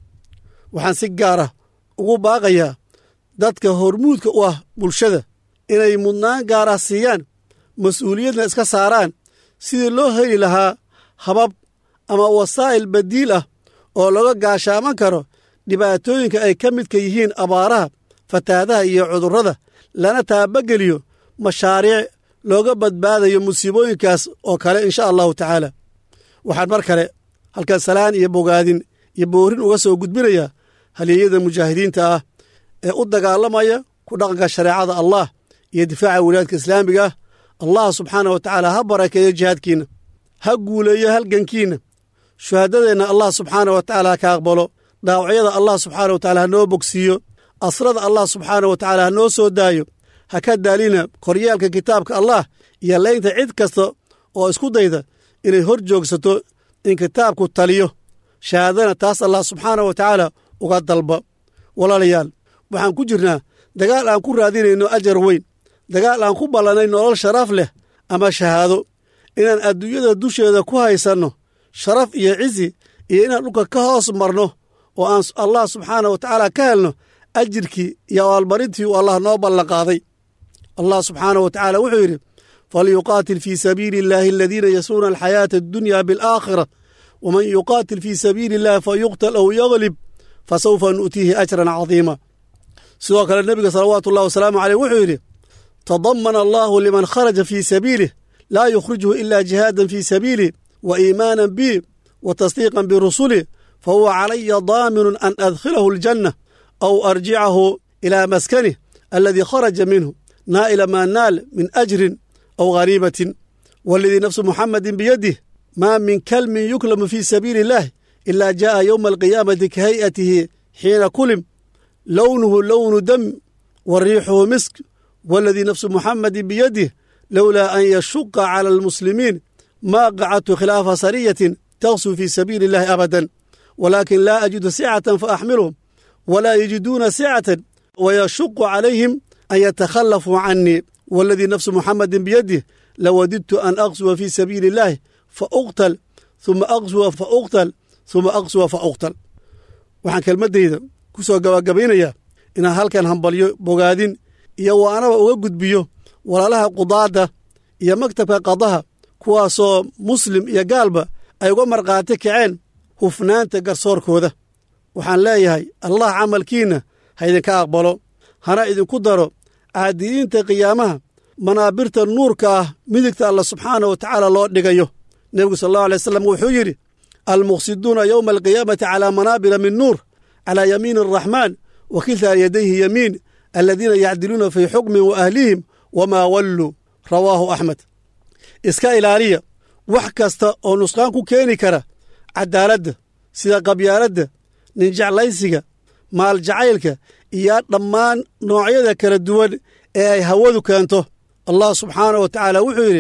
waxaan si gaara ugu baaqayaa dadka hormuudka u ah bulshada inay mudnaan gaara siiyaan mas-uuliyadna iska saaraan sidii loo heli lahaa habab ama wasaa'il badiil ah oo laga gaashaaman karo dhibaatooyinka ay ka midka yihiin abaaraha fatahaadaha iyo cudurrada lana taabageliyo mashaariic looga badbaadayo musiibooyinkaas oo kale insha allahu tacaala waxaan mar kale halkan salaan iyo bogaadin iyo boorin uga soo gudbinayaa halyeeyada mujaahidiinta ah ee u dagaalamaya ku dhaqanka shareecada allah iyo difaaca wilaayadka islaamiga ah allah subxaanah wa tacaala ha barakeeyo jihaadkiinna ha guuleeyo halgankiinna shuhaadadeenna allah subxaanah wa tacaala ha ka aqbalo dhaawacyada allah subxaanah wa tacala ha noo bogsiiyo asrada allah subxaanah wa tacaala ha noo soo daayo ha ka daalina koryaalka kitaabka allah iyo leynta cid kasta oo isku dayda inay hor joogsato in kitaabku taliyo shahaadana taas allah subxaanah wa tacaala uga dalba walaalayaal waxaan ku jirnaa dagaal aan ku raadinayno ajar weyn dagaal aan ku ballannay nolol sharaf leh ama shahaado inaan adduunyada dusheeda ku haysanno sharaf iyo cizi iyo inaan dhulka ka hoos marno oo aan allah subxaanah wa tacaala ka helno ajirkii iyo abaalmarintii uu allah noo ballanqaaday allah subxaanah wa tacaala wuxuu yidhi falyuqaatil fii sabiili illaahi aladiina yasuuna alxayaata addunya bilaakhira waman yuqaatil fii sabiili illahi fayuqtal aw yaglib fasawfa nu'tiihi ajran cadiima sidoo kale nebiga salawaatu ullahi wasalaamu caleyh wuxuu yidhi tadamana allahu liman kharaja fii sabiilih laa yukhrijuhu ila jihaadan fii sabiilih wa iimaanan bi wa tasdiiqan birusulih fahuwa calaya daaminun an adkhilahu aljanna aw arjicahu ilaa maskanih aladii kharaja minhu naa'ila maa naal min ajrin aw ghaniimatin waladii nafsu muxamadin biyadih maa min kalmin yuklamu fii sabiili illahi ilaa jaa'a yowma alqiyaamati ka hay'atihi xiina kulim lownuhu lownu dam wa riixuhu misk waladii nafsu muxamadin biyadih lowlaa an yashuqa cala almuslimiin maa qacadtu khilaafa sariyatin taksuu fii sabiili illahi abadan walaakin laa ajidu sicatan fa axmiluhum walaa yajiduuna sicatan wayashuqu calayhim an yatakhallafuu canii waladii nafsu muxamadin biyadih lawadidtu an aqsuwa fii sabiili illahi fa uqtal huma aqsuwa fa uqtal huma aqsuwa fa uqtal waxaan kelmaddayda ku soo gabagabaynayaa inaan halkan hambalyo bogaadin iyo waanaba uga gudbiyo walaalaha qudaadda iyo maktabka qadaha kuwaasoo muslim iyo gaalba ay uga markhaati kaceen hufnaanta garsoorkooda waxaan leeyahay allah camalkiinna ha idinka aqbalo hana idinku daro caadiyiinta qiyaamaha manaabirta nuurka ah midigta alla subxaana wa tacaala loo dhigayo nebigu sal allahu alay wasalam wuxuu yidhi almuqsiduuna yowma alqiyaamati calaa manaabira min nuur calaa yamiini araxmaan wa kiltaa yadayhi yamiin aladiina yacdiluuna fii xukmin wa ahlihim wamaa walluu rawaahu axmed iska ilaaliya wax kasta oo nusqaan ku keeni kara caddaaladda sida qabyaaladda ninjeclaysiga maaljacaylka iyo dhammaan noocyada kala duwan ee ay hawadu keento allah subxaanah wa tacaala wuxuu yidhi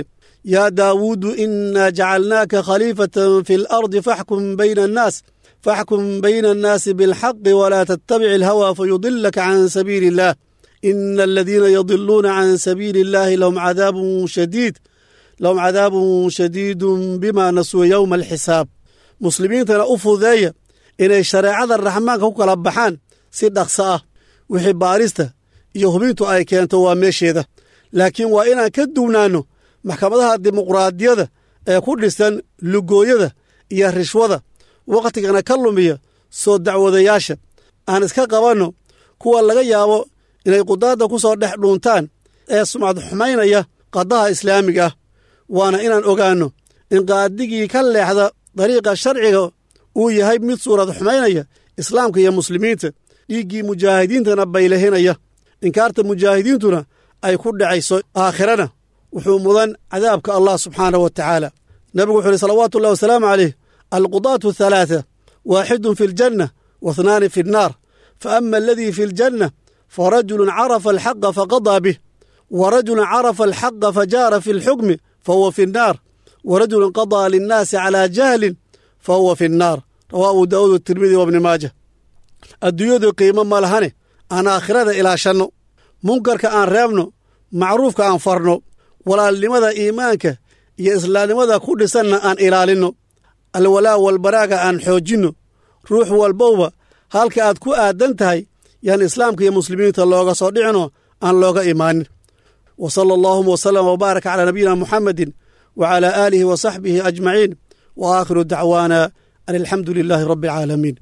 yaa daawuudu inaa jacalnaaka khaliifatan fi alardi faxkum bayna annaas faxkum bayna annaasi bilxaqi walaa tattabic alhawa fayudilaka can sabiili illaah ina aladiina yadiluuna can sabiili illaahi lahum cadaabun shadiid lahum cadaabun shadiidun bima nasuu yowma alxisaab muslimiintana u fududeeya inay shareecada raxmaanka ku kala baxaan si dhaqso ah wixii baarista iyo hubintu ay keento waa meesheeda laakiin waa inaan ka duwnaanno maxkamadaha dimuqraadiyada ee ku dhisan lugooyada iyo rishwada wakhtigana ka lumiya soo dacwadayaasha aan iska qabanno kuwa laga yaabo inay qudaadda ku soo dhex dhuuntaan ee sumcad xumaynaya qadaha islaamiga ah waana inaan ogaanno in qaadigii ka leexda dariiqa sharciga uu yahay mid suurad xumaynaya islaamka iyo muslimiinta dhiiggii mujaahidiintana baylahinaya inkaarta mujaahidiintuna ay ku dhacayso aakhirana wuxuu mudan cadaabka allah subxaanah wa tacaala nebigu wuxu uhi salawaatu ullahi wasalaamu caleyh alqudaatu halaata waaxidun fi aljanna waithnaani fi annaar fa ama aladii fi aljanna farajulun carafa alxaqa faqadaa bih wa rajulun carafa alxaqa fajaara fi alxukmi fahuwa fi annaar wa rajulun qadaa linnaasi calaa jahlin fahuwa fi annaar rawaa abu daa'uud watirmidi wabni maaja adduunyadu qiimo ma lahane aan aakhirada ilaashanno munkarka aan reebno macruufka aan farno walaalnimada iimaanka iyo islaamnimada ku dhisanna aan ilaalinno alwalaa walbaraaga aan xoojinno ruux walbowba halka aad ku aadan tahay yaan islaamka iyo muslimiinta looga soo dhicino aan looga imaanin wa sala allaahuma wasalama wbaaraka calaa nabiyina muxamedin wa calaa aalihi wa saxbihi ajmaciin wa aakhiru dacwaana an alxamdu lilaahi rabbi alcaalamiin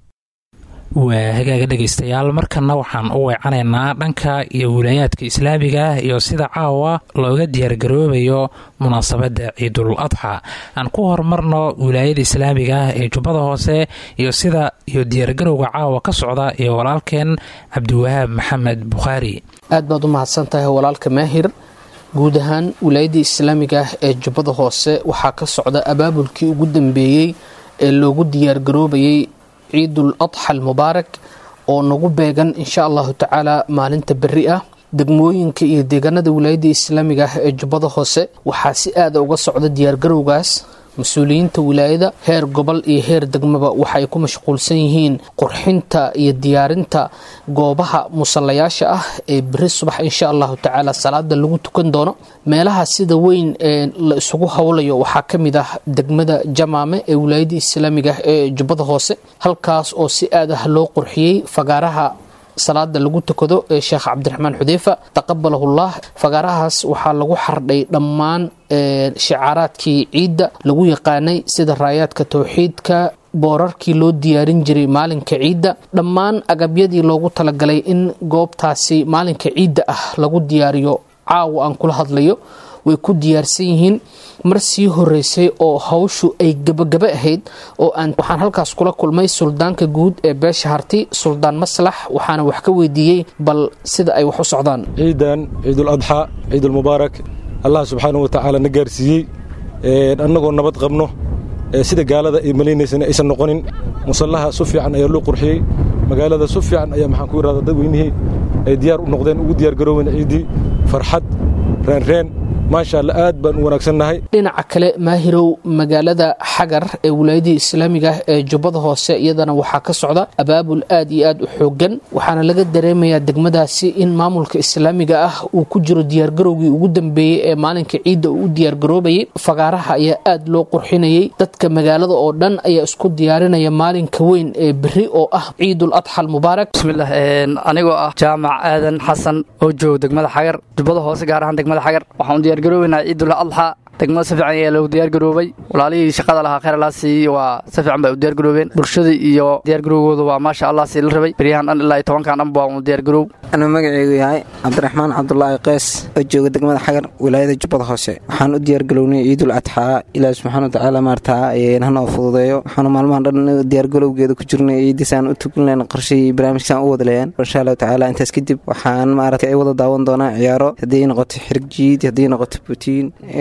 waa hagaaga dhegaystayaal markanna waxaan u weecanaynaa dhanka iyo wilaayaadka islaamiga ah iyo sida caawa looga diyaargaroobayo munaasabadda ciidul adxa aan ku horumarno wilaayada islaamiga ah ee jubbada hoose iyo sida iyo diyaargarowga caawa ka socda iyo walaalkeen cabdiwahaab maxamed bukhaari aad baad u mahadsan tahay walaalka maahir guud ahaan wilaayadda islaamiga ah ee jubbada hoose waxaa ka socda abaabulkii ugu dambeeyey ee loogu diyaargaroobayay ciidul adxa almubaarak oo nagu beegan insha allahu tacaala maalinta berri ah degmooyinka iyo deegaanada wilaayadda islaamiga ah ee jubbada hoose waxaa si aada uga socda diyaargarowgaas mas-uuliyiinta wilaayada heer gobol iyo heer degmaba waxay ku mashquulsan yihiin qurxinta iyo diyaarinta goobaha musallayaasha ah ee beri subax insha allahu tacaala salaada lagu tukan doono meelaha sida weyn ee la isugu howlayo waxaa ka mid ah degmada jamaame ee wilaayada islaamiga ah ee jubbada hoose halkaas oo si aad ah loo qurxiyey fagaaraha salaada lagu tukado ee sheekh cabdiraxmaan xudeyfa taqabalahullah fagaarahaas waxaa lagu xardhay dhammaan shicaaraadkii ciidda lagu yaqaanay sida raayaadka towxiidka boorarkii loo diyaarin jiray maalinka ciidda dhammaan agabyadii loogu talagalay in goobtaasi maalinka ciidda ah lagu diyaariyo caawa aan kula hadlayo way ku diyaarsan yihiin mar sii horeysay oo hawshu ay gabagaba ahayd oo aan waxaan halkaas kula kulmay suldaanka guud ee beesha harti suldaan maslax waxaana wax ka weydiiyey bal sida ay wax u socdaan ciidan ciidul adxa ciidulmubaarak allah subxaanahu wa tacaala na gaarsiiyey annagoo nabad qabno sida gaalada ay malaynaysana aysan noqonin musallaha su fiican ayaa loo qurxiyey magaalada su fiican ayaa maxaan ku irahda dadweynihii ay diyaar u noqdeen ugu diyaar garoobeen ciiddii farxad reenreen maasha alla aad baan u wanaagsannahay dhinaca kale maahirow magaalada xagar ee wilaayadii islaamiga ah ee jubbada hoose iyadana waxaa ka socda abaabul aad iyo aad u xoogan waxaana laga dareemayaa degmadaasi in maamulka islaamiga ah uu ku jiro diyaargarowgii ugu dambeeyey ee maalinka ciidda uu u diyaargaroobayay fagaaraha ayaa aad loo qurxinayay dadka magaalada oo dhan ayaa isku diyaarinaya maalinka weyn ee beri oo ah ciidul adxa almubaarak bismilah anigoo ah jaamac aadan xasan oo jooga degmada xagar jubbada hoose gaar ahaan degmada xagar waxaan diyaargaroobeynaa ciidul adxa degmada si fiican ayaa loogu diyaargaroobay walaalihii shaqada lahaa khayr allah siiy waa si fiican bay u diyaargaroobeen bulshadii iyo diyaargarowgooda waa maasha allah sii la rabay beryahan dhan ilaa iyo tobankan dhan waa uu diyaargaroow anuu magaceygu yahay cabdiraxmaan cabdulaahi qeys oo jooga degmada xagar wilaayada jubbada hoose waxaan u diyaargalownay ciidul adxaa ilaahi subxaana watacaala maartaa hanoo fududeeyo waxaanu maalmahan dhan diyaargalowgeeda ku jirnay ciidisaan u tukunleen qorshihii barnaamijkasaan u wadaleeyaan insha allahu tacaala intaas kadib waxaan maarata ay wada daawan doonaa ciyaaro haddii noqoto xirigjiid haddii noqoto butiin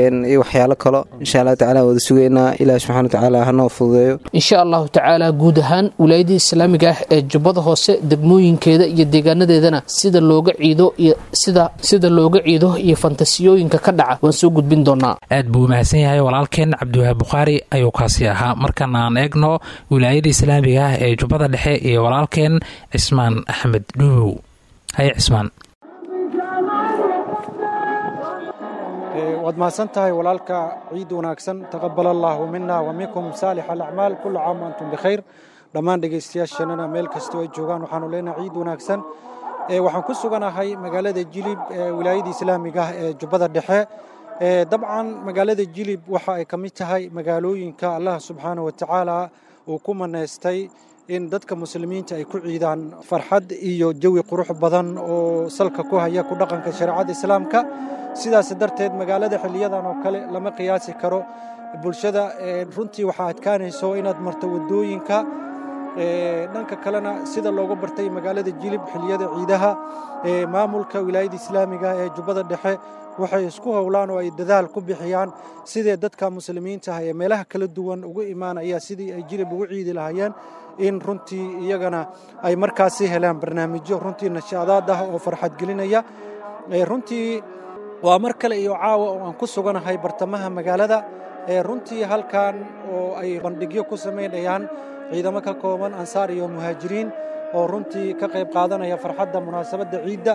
iyo waxyaalo kalo insha allahu tacala wada sugaynaa ilaah subxana watacaala hanoo fududeeyo insha allahu tacaala guud ahaan wilaayadii islaamiga ah ee jubbada hoose degmooyinkeeda iyo deegaanadeedana sida looga ciido iyo sida sida looga ciido iyo fantasiyooyinka ka dhaca waan soo gudbin doonaa aad buu mahadsan yahay walaalkeen cabdiwahaab bukhaari ayuu kaasi ahaa markana aan eegno wilaayada islaamiga ah ee jubbada dhexe iyo walaalkeen cismaan axmed dhuubow haye cismaan waad mahadsan tahay walaalka ciid wanaagsan taqabal allaahu mina wa minkum saalix alacmaal kula caam antum bikhayr dhammaan dhegaystayaasheenana meel kastoo ay joogaan waxaanu leenahay ciid wanaagsan waxaan ku suganahay magaalada jilib wilaayada islaamiga ah ee jubbada dhexe dabcan magaalada jilib waxa ay ka mid tahay magaalooyinka allah subxaana wa tacaala uu ku manaystay in dadka muslimiinta ay ku ciidaan farxad iyo jawi qurux badan oo salka ku haya ku dhaqanka shareecada islaamka sidaas darteed magaalada xiliyadan oo kale lama qiyaasi karo bulshada runtii waxaa adkaanayso inaad marto wadooyinka dhanka kalena sida looga bartay magaalada jilib xiliyada ciidaha maamulka wilaayada islaamiga ee jubbada dhexe waxay isku howlaan oo ay dadaal ku bixiyaan sidee dadka muslimiinta ah ee meelaha kala duwan ugu imaanaya sidii ay jilib ugu ciidi lahaayeen in runtii iyagana ay markaasi helaan barnaamijyo runtii nashaadaad ah oo farxad gelinaya runtii waa mar kale iyo caawa oo aan ku suganahay bartamaha magaalada runtii halkan oo ay bandhigyo ku samaynayaan ciidamo ka kooban ansaar iyo muhaajiriin oo runtii ka qayb qaadanaya farxadda munaasabadda ciidda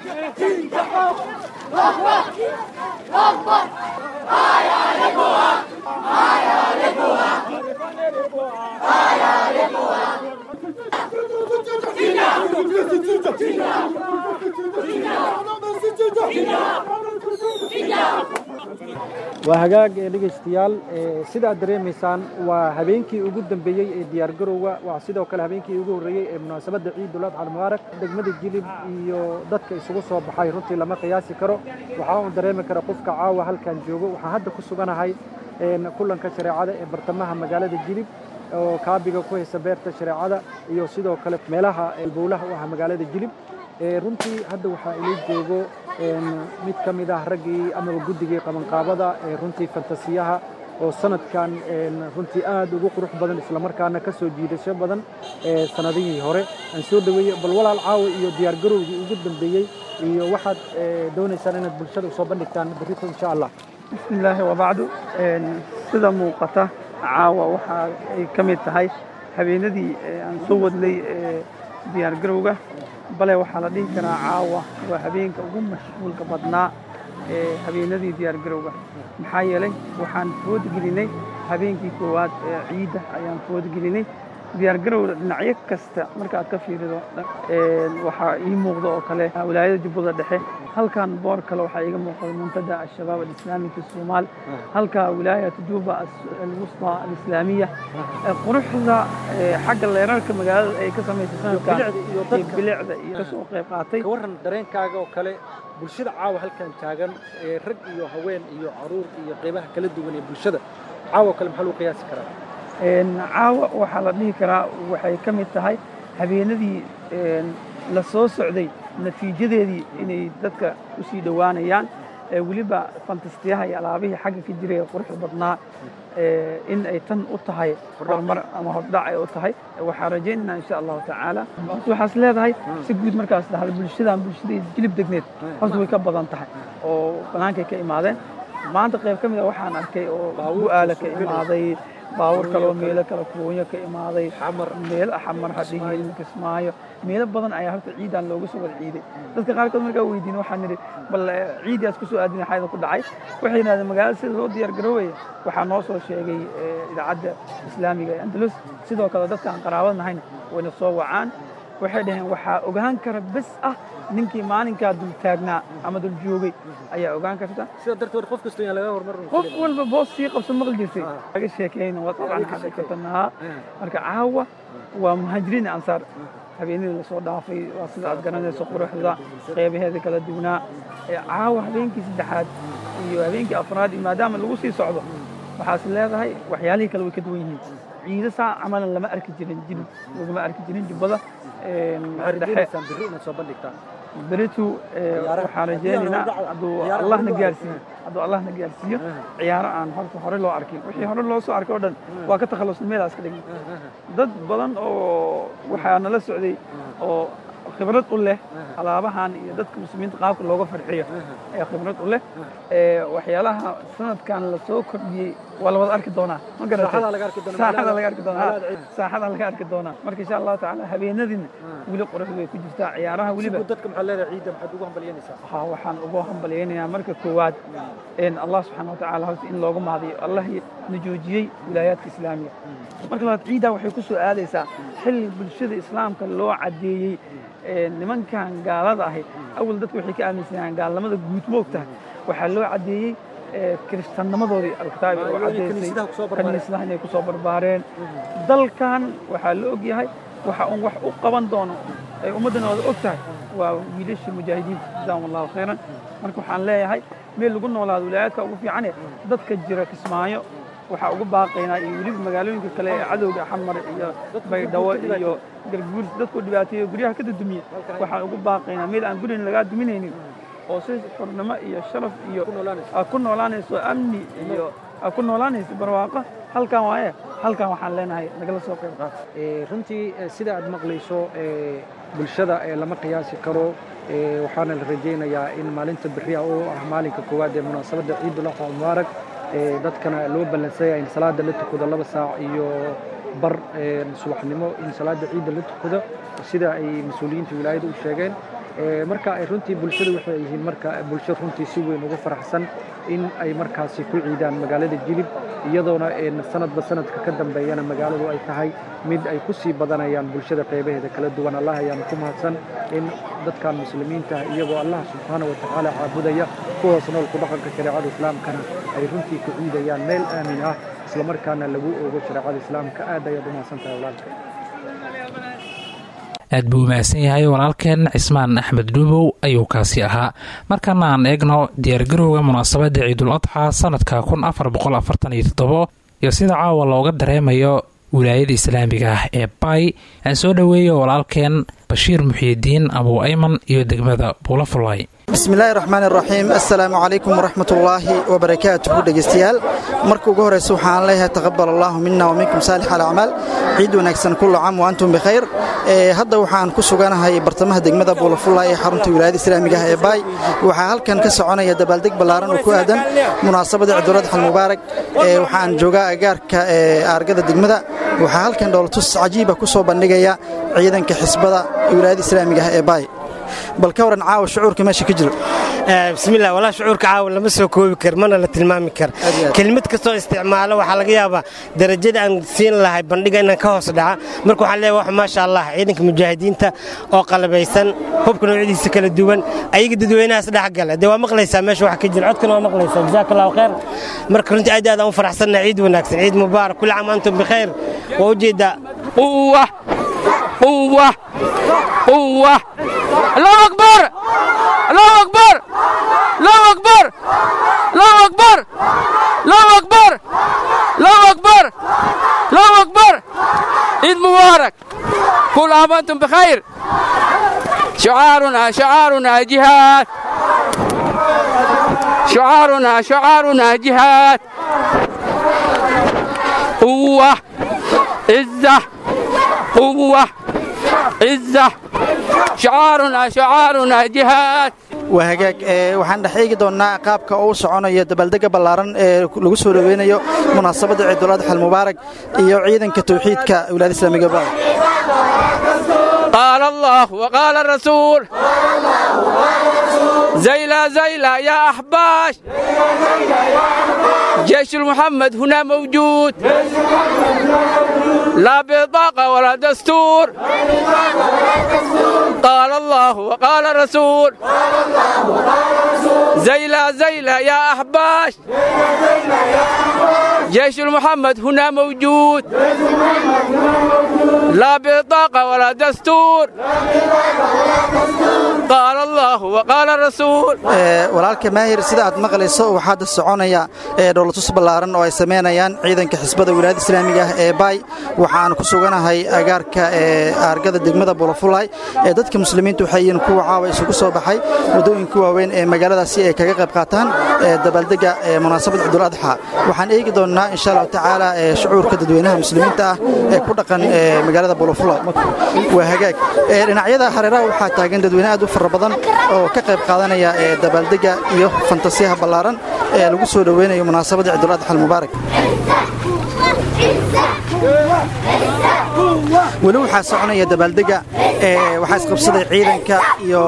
waa hagaag ee dhegaystayaal sida aad dareemaysaan waa habeenkii ugu dambeeyey ee diyaargarowga waa sidoo kale habeenkii ugu horreeyey ee munaasabadda ciidul adxa almubaarak degmada jilib iyo dadka isugu soo baxay runtii lama qiyaasi karo waxaa uun dareemi kara qofka caawa halkan joogo waxaan hadda ku suganahay kulanka shareecada ee bartamaha magaalada jilib oo kaabiga ku haysa beerta shareecada iyo sidoo kale meelaha bowlaha u ah magaalada jilib runtii hadda waxaa ila joogo mid ka mid ah raggii amaba guddigii qabanqaabada ee runtii fantasiyaha oo sanadkan runtii aad ugu qurux badan islamarkaana ka soo jiidasho badan sanadihii hore aan soo dhaweeyey bal walaal caawa iyo diyaargarowgii ugu dambeeyey iyo waxaad doonaysaan inaad bulshada usoo bandhigtaan berrito insha allah bismillaahi wabacdu sida muuqata caawa waxa ay ka mid tahay habeenadii aan soo wadnay diyaargarowga bale waxaa la dhihi karaa caawa waa habeenka ugu mashquulka badnaa ee habeenadii diyaargarowga maxaa yeelay waxaan foodgelinay habeenkii koowaad ee ciidda ayaan foodgelinay diyaargarowda dhinacyo kasta markaad ka fiirido waxaa ii muuqda oo kale wilaayada jubbada dhexe halkan boor kale waxaa iiga muuqda muntada al-shabaab alislaami fi somaal halka wilaayat juba alwusطى alislaamiya quruxda xagga leerarka magaalada ay ka samaysay sanadkan bilicda iyo kasoo qayb qaatay ka warran dareenkaaga oo kale bulshada caawa halkan taagan ee rag iyo haween iyo caruur iyo qaybaha kala duwan ee bulshada caawa kale maxaa lagu qiyaasi karaa caawa waxaa la dhihi karaa waxay ka mid tahay habeenadii la soo socday natiijadeedii inay dadka u sii dhowaanayaan weliba fantastiyaha iyo alaabihii xagga ka jiray ee quruxda badnaa in ay tan u tahay horumar ama hordhac ay u tahay waxaan rajaynaynaa insha allahu tacaala horta waxaas leedahay si guud markaas dhahda bulshadan bulshadii jilib degneed horta way ka badan tahay oo bannaankay ka imaadeen maanta qayb ka mid a waxaan arkay oo bu-aala ka imaaday baawur kaloo meelo kale kuwoonyo ka imaaday meel xamar hadhihin kismaayo meelo badan ayaa horta ciidan looga soo wada ciiday dadka qaarkood markaa weydiin waxaan nidhi bal ciidaas kusoo aadin xayda ku dhacay waxay yidhahdeen magaalada sida loo diyaar garoobaya waxaa noo soo sheegay idaacadda islaamiga ee andalus sidoo kale dadka aan qaraabad nahayn wayna soo wacaan waxay dhaheen waxaa ogaan kara bes ah ninkii maalinkaa dul taagnaa ama dul joogay ayaa ogaan karta sida darteed qof kastoo yaan laga hormar qof walba boos sii qabso maqli jirtay laga sheekeyna waa dabcan xaqiiqatanahaa marka caawa waa muhaajiriin ansaar habeenadii lasoo dhaafay waa sida aad garanayso quruxda qeybaheeda kala duwanaa caawa habeenkii saddexaad iyo habeenkii afraad iyo maadaama lagu sii socdo waxaas leedahay waxyaalihii kale way ka duwan yihiin ciido saa camalan lama arki jirin jilib laguma arki jirin jubbada beritu waxaan rajaynaynaa hadduu allahna gaarsiiyo hadduu allahna gaarsiiyo ciyaaro aan horta hore loo arkin wixii hore loo soo arkay oo dhan waa ka takhallusnimedaas ka dhigna dad badan oo waxaa nala socday oo khibrad u leh alaabahan iyo dadka muslimiinta qaabka looga farxiyo ee khibrad u leh waxyaalaha sanadkan la soo kordhiyey waa la wada arki doonaa ma garatay saaxada laga arki doonaa saaxada laga arki doonaa marka insha allahu tacaala habeenadiina weli qurux bay ku jirtaa ciyaaraha weliba dadka maxaa leedahay ciidda maxaad ugu hambalyanaysaa ha waxaan ugu hambalyaynayaa marka koowaad allah subxaana watacaala horta in loogu mahadiyo allah na joojiyey wilaayaadka islaamiga marka labaad ciiddaa waxay ku soo aadaysaa xilli bulshada islaamka loo caddeeyey nimankan gaalada ahi awal dadku waxay ka aaminsanayaan gaalnimada guud moogtahay waxaa loo caddeeyey kiristaannimadoodii alkitaabi oo caddaysay kaniisadaha inay ku soo barbaareen dalkan waxaa la og yahay waxa uun wax u qaban doono ay ummaddana wada og tahay waa wiilashii mujaahidiinta jazaahum allahu khayran marka waxaan leeyahay meel lagu noolaado wilaayaadka ugu fiicane dadka jira kismaayo waxaa ugu baaqaynaa iyo weliba magaalooyinka kale ee cadowga xamar iyo baydhabo iyo garguurs dadku dhibaateeyo guryaha ka dadumiya waxaan ugu baaqaynaa meel aan gurina lagaa duminaynin oo si xurnimo iyo sharaf iyo aa ku noolaanayso amni iyo aa ku noolaanayso barwaaqo halkan waaye halkan waxaan leenahay nagala soo qayb qaata runtii sida aad maqlayso bulshada lama qiyaasi karo waxaana la rajaynayaa in maalinta beriya oo ah maalinka koowaad ee munaasabadda ciidul adxa mubaarak dadkana loo ballansaya in salaada la tukado laba saac iyo bar subaxnimo in salaada ciidda la tukado sida ay mas-uuliyiinta wilaayada u sheegeen marka runtii bulshadu waxay yihiin marka bulsho runtii si weyn ugu faraxsan in ay markaasi ku ciidaan magaalada jilib iyadoona sanadba sanadka ka dambeeyana magaaladu ay tahay mid ay ku sii badanayaan bulshada qeybaheeda kala duwan allah ayaana ku mahadsan in dadkan muslimiinta iyagoo allah subxaana wa tacaala caabudaya kuhoos nool ku dhaqanka shareecada islaamkana ay runtii ku ciidayaan meel aamin ah islamarkaana lagu oogo shareecada islaamka aad ayaad u mahadsan tahay walaalka aad buu mahadsan yahay walaalkeen cismaan axmed dhuubow ayuu kaasi ahaa markaana aan eegno diyaargarowga munaasabadda ciidul adxa sanadka kun afar boqol afartan iyo toddobo iyo sida caawa looga dareemayo wilaayada islaamiga ah ee bay aan soo dhoweeyo walaalkeen bashiir muxiidiin abuu ayman iyo degmada buulafulay bismillaahi raxmaan iraxiim assalaamu calaykum waraxmatullaahi wabarakaatuhu dhegaystayaal marka ugu horraysa waxaan leeyahay taqabal allaahu mina wa minkum saalix alacmaal ciid wanaagsan kullu caam wa antum bikhayr hadda waxaan ku suganahay bartamaha degmada buulafulay ee xarunta wilaayada islaamiga ah ee baay waxaa halkan ka soconaya dabaaldeg ballaaran oo ku aadan munaasabada ciiduladxal mubaarak waxaan joogaa agaarka aargada degmada waxaa halkan dhoolatus cajiiba ku soo bandhigaya ciidanka xisbada wilaayada islaamiga ah ee baay bal ka waran caawa shucuurka meesha ka jiro bismillah walaa shucuurka caawa lama soo koobi kar mana la tilmaami kar kelmad kastoo isticmaalo waxaa laga yaabaa darajada aan siin lahay bandhiga inaan ka hoos dhaca marka waxaan leeyahay wax maasha allah ciidanka mujaahidiinta oo qalabaysan hubka noocyadiisa kala duwan ayaga dadweynahaas dhex gala dee waa maqlaysaa meesha wax ka jira codkana waa maqlaysaa jazaaka allahu khayr marka runtii aad aad aan u faraxsannahay ciid wanaagsan ciid mubaarak kulli caam antum bikhayr waa ujeedaa quwa quwa quwa الله أكبر الله أكبر الله أكبر الله أكبر الله أكبر الله أكبر الله أكبر عيد مبارك كل عام وأنتم بخير شعارنا شعارنا جهاد شعارنا شعارنا جهاد قوة عزة قوة عزة شعارنا شعارنا جهاد waa hagaag waxaan dhex eegi doonnaa qaabka uu soconayo dabaaldega ballaaran ee lagu soo dhoweynayo munaasabadda ciiduladxa almubaarak iyo ciidanka tawxiidka wilaayada islaamiga ba قال الله وقال الرسول زيلا زيلا يا أحباش جيش المحمد هنا موجود لا بطاقة ولا دستور قال الله وقال الرسول زيلا زيلا يا أحباش جيش المحمد هنا موجود لا بطاقة ولا دستور قال الله وقال الرسول walaalka maahir sida aad maqlayso waxaa hadda soconaya dhowlatus ballaaran oo ay samaynayaan ciidanka xisbada wilaayada islaamiga ah ee baay waxaan ku suganahay agaarka aargada degmada bulafulay ee dadka muslimiinta waxay yihiin kuwa caawa isugu soo baxay waddooyinka waaweyn ee magaaladaasi ay kaga qayb qaataan dabaaldega munaasabad ciidul adxa waxaan eegi doonnaa insha allahu tacaala shucuurka dadweynaha muslimiinta ah ee ku dhaqan magaalada bulafulay waa hagaag dhinacyada hareeraha waxaa taagan dadweyne aad u fara badan oo ka qayb qaadanaya dabaaldega iyo fantasiyaha ballaaran ee lagu soo dhoweynayo munaasabadda ciidul adxa almubaarak weli waxaa soconaya dabaaldega waxaa isqabsaday ciidanka iyo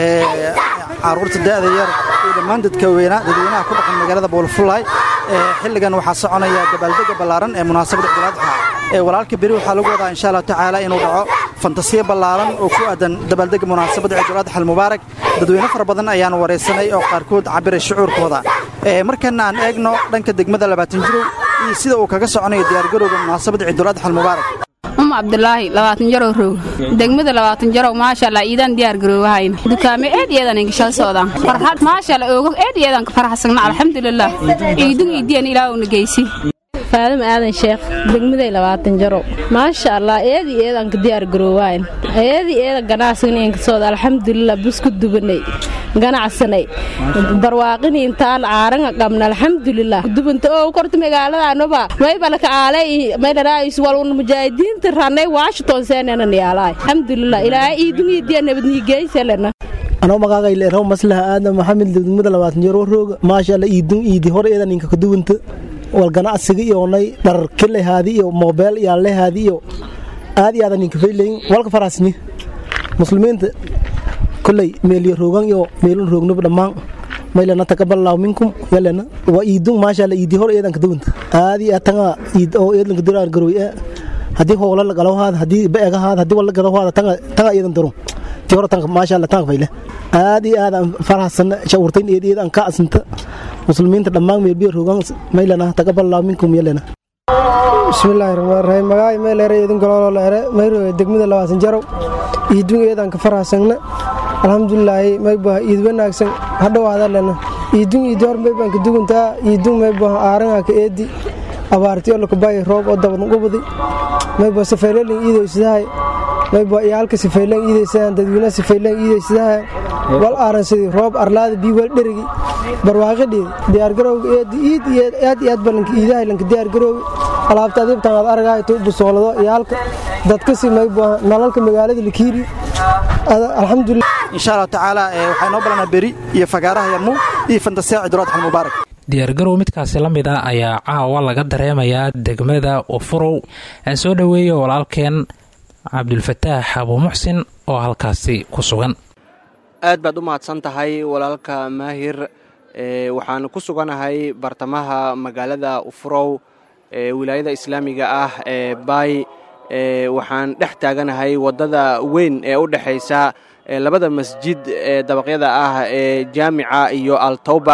caruurta da'da yar iyo dhammaan dadweynaha ku dhaqan magaalada buulfulay xilligan waxaa soconaya dabaaldega ballaaran ee munaasabadda ciidul adxa walaalka beri waxaa lagu wadaa insha allahu tacaala inuu dhaco fantasiya ballaaran oo ku aadan dabaaldega munaasabadda ciidul adxa almubaarak dadweyne fara badan ayaan waraysanay oo qaarkood cabiray shucuurkooda markana aan eegno dhanka degmada labaatan jirow iyo sida uu kaga soconayo diyaargarowga munaasabadda ciidul adxa almubaarak um cabdulaahi labaatan jarow roog degmada labaatan jarow maashaalla iidaan diyaar garoowahayna dukaame eed iyadan ingashala socdaan farxad maashaalla oogo eed iyadan ka farxasagna alxamdulilah ciidug iidiyan ilaahowna geysi faadama aadan sheekh degmaday labaatan jarow maasha allah eedii eedanka diyaar garoowayn eedii eeda ganacsigna inkasooda alxamdulilah busku dubanay ganacsanay barwaaqini intaan caaranga qabna alxamdulilah dubanta oo korta magaaladaanoba maybalaka aalay maylaraayis walun mujaahidiinta ranay washington seenanan yaalaay alxamdulilah ilaahay iidungiidiya nabadnigeysalena anoo magaaqayleeraw maslaha aadan maxamed degmada labaatan jaro rooga maasha allah iidun iidi hor eedan inka kaduwanta wal ganacsiga iyoonay dharar kelehaadi iyo moobeel yaallehaadi iyo aad iyo aadan inka faylayn walka farasni muslimiinta koley meeliyo roogan iyo meelun roognaba dhammaan maylana taqaballahu minkum yalena waa iidun maasha allah iidi hor eedan kadawanta aad iyo aad tanga iid oo eedlanka duraan garoy ee haddii hoola la galawahaada haddii beegahaada haddii walla gadawahaada tanga tanga eedan darum ti hore tanka maasha allah tanka fayle aad iyo aad aan farxasana shawurtayn eed eed aan ka asinta muslimiinta dhammaan meelbiyo roogan maylana taqaballahu minkum yalena bismillaahi raxmaan raxiim magaay meeleere idin galoolo leere mayroge degmada labaatan jarow iidun eedan ka farxasagna alxamdulilaahi maybaha iid wanaagsan hadhowaada lena iidun iidi hor maybaan ka duguntaa iidun maybaha aarangaa ka eedi abaartiyo lakubay roob oo dabadan ubadi mayba safeylelin iidaysidahay mayba iyaalka sifayleen iidaysadaan dadweynaha sifayleen iidaysidahay wal aaransadii roob arlaada bii wal dherigi barwaaqadheedi diyaargarowga eedi iid aad iyo aad balanka iidahay lanka diyaargarowga alaabta adiibtan aad aragahay tu busoolado iyaalka dadkasi mayba nalalka magaalada lakiiri alxamdulilah insha allahu tacaala waxaa noo balanaa beri iyo fagaaraha yarmuug iyo fantasiya ciidul adxa almubaarak diyaargarow midkaasi la mid ah ayaa caawa laga dareemayaa degmada ufurow aan soo dhoweeyo walaalkeen cabdulfataax abuu muxsin oo halkaasi ku sugan aad baad u mahadsan tahay walaalka maahir waxaan ku suganahay bartamaha magaalada ufurow ee wilaayada islaamiga ah ee baay waxaan dhex taaganahay waddada weyn ee u dhexaysa labada masjid ee dabaqyada ah ee jaamica iyo altawba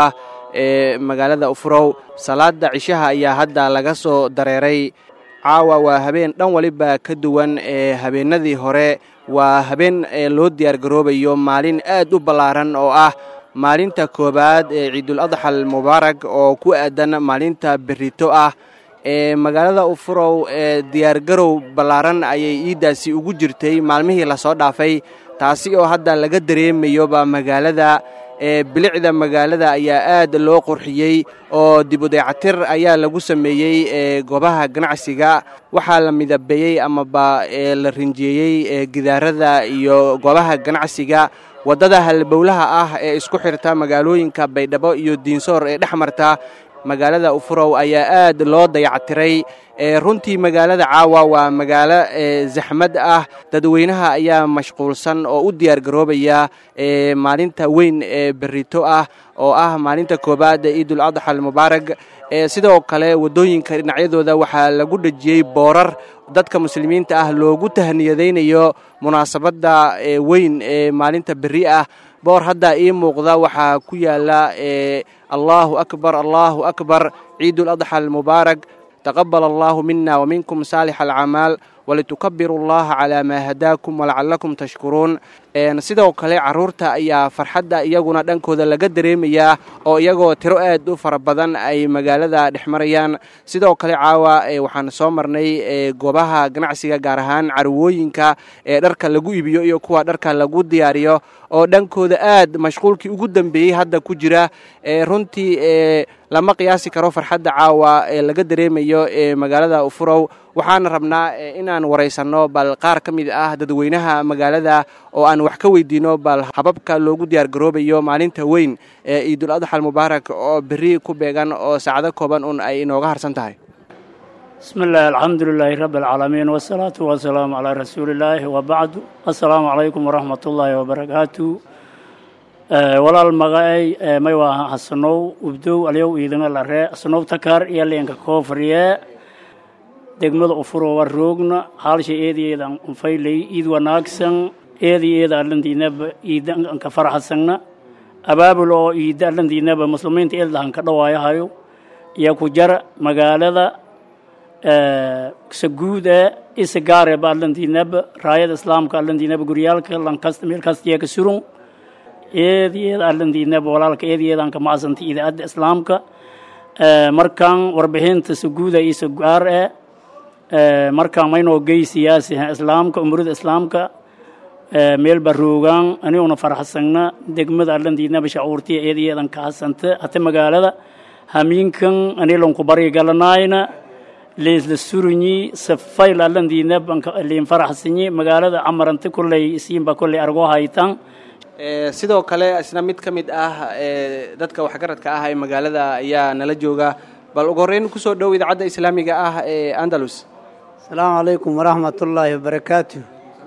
ee magaalada ufurow salaada cishaha ayaa hadda laga soo dareeray caawa waa habeen dhan waliba ka duwan ee habeennadii hore waa habeen loo diyaargaroobayo maalin aad u ballaaran oo ah maalinta koowaad ee ciidul adxa almubaarak oo ku aadan maalinta berito ah ee magaalada ufurow ee diyaargarow ballaaran ayay iiddaasi ugu jirtay maalmihii lasoo dhaafay taasi oo hadda laga dareemayoba magaalada ee bilicda magaalada ayaa aad loo qurxiyey oo dibudeecatir ayaa lagu sameeyey ee goobaha ganacsiga waxaa la midabeeyey amaba la rinjeeyey ee gidaarada iyo goobaha ganacsiga waddada halbowlaha ah ee isku xirta magaalooyinka baydhabo iyo diinsoor ee dhex marta magaalada ufurow ayaa aad loo dayactiray runtii magaalada caawa waa magaalo zaxmad ah dadweynaha ayaa mashquulsan oo u diyaargaroobaya maalinta weyn ee berito ah oo ah maalinta koowaad ee ciidul adxa almubaarak sidoo kale waddooyinka dhinacyadooda waxaa lagu dhejiyey boorar dadka muslimiinta ah loogu tahniyadaynayo munaasabadda weyn ee maalinta berri ah boor hadda ii muuqda waxaa ku yaala allaahu akbar allaahu akbar ciidul adxa almubaarak taqabal allaahu mina waminkum saalix alcamaal walitukabiru allaha calaa maa hadaakum walacalakum tashkuruun sidoo kale caruurta ayaa farxadda iyaguna dhankooda laga dareemayaa oo iyagoo tiro aad u fara badan ay magaalada dhex marayaan sidoo kale caawa waxaan soo marnay goobaha ganacsiga gaar ahaan carwooyinka ee dharka lagu iibiyo iyo kuwa dharka lagu diyaariyo oo dhankooda aad mashquulkii ugu dambeeyey hadda ku jira runtii lama qiyaasi karo farxadda caawa ee laga dareemayo ee magaalada ufurow waxaana rabnaa inaan waraysanno bal qaar ka mid ah dadweynaha magaalada oo aan wax ka weydiino bal hababka loogu diyaargaroobayo maalinta weyn ee ciidul adxal mubaarak oo berri ku beegan oo saacado kooban un ay inooga harsan tahay بسم الله الحمد لله رب العالمين والصلاة والسلام على رسول الله وبعد السلام عليكم ورحمة الله وبركاته walaal magacay may waa hasanow ubdow alyow iidana lare asanow takar iyo leenka koofriye degmada ufuro waa roogna haalsha eedayeedan unfaylay iid wanaagsan eedayeeda allandiinaba iidanka faraxasangna abaabul oo iida allandiinaba muslimiinta eedlahan ka dhawaayahayo iyo ku jar magaalada saguuda isagaareba allandiinaba raayada islaamka allandiinaba guryaalka lankasta meel kastiya ka surun eedayeeda allandiinaba walaalka eedayeedan ka macsanta idaacadda islaamka markan warbixinta saguuda iyo sagaar eh markaan maynoo geysiyaasi islaamka umurada islaamka meel baroogaan aniguna faraxsagna degmada allandiinaba shacuurtiya eedayeedan ka hasanta hata magaalada hamiinkan anilanku bari galanaayna leesla surinyi safayl allandiinab liin faraxsanyi magaalada camaranta kolley isiinba kolley argoo haytan sidoo kale isna mid ka mid ah dadka waxgaradka ah ee magaalada ayaa nala jooga bal ugu horreyn kusoo dhow idaacadda islaamiga ah ee andalus asalaamu calaykum waraxmatullaahi wabarakaatu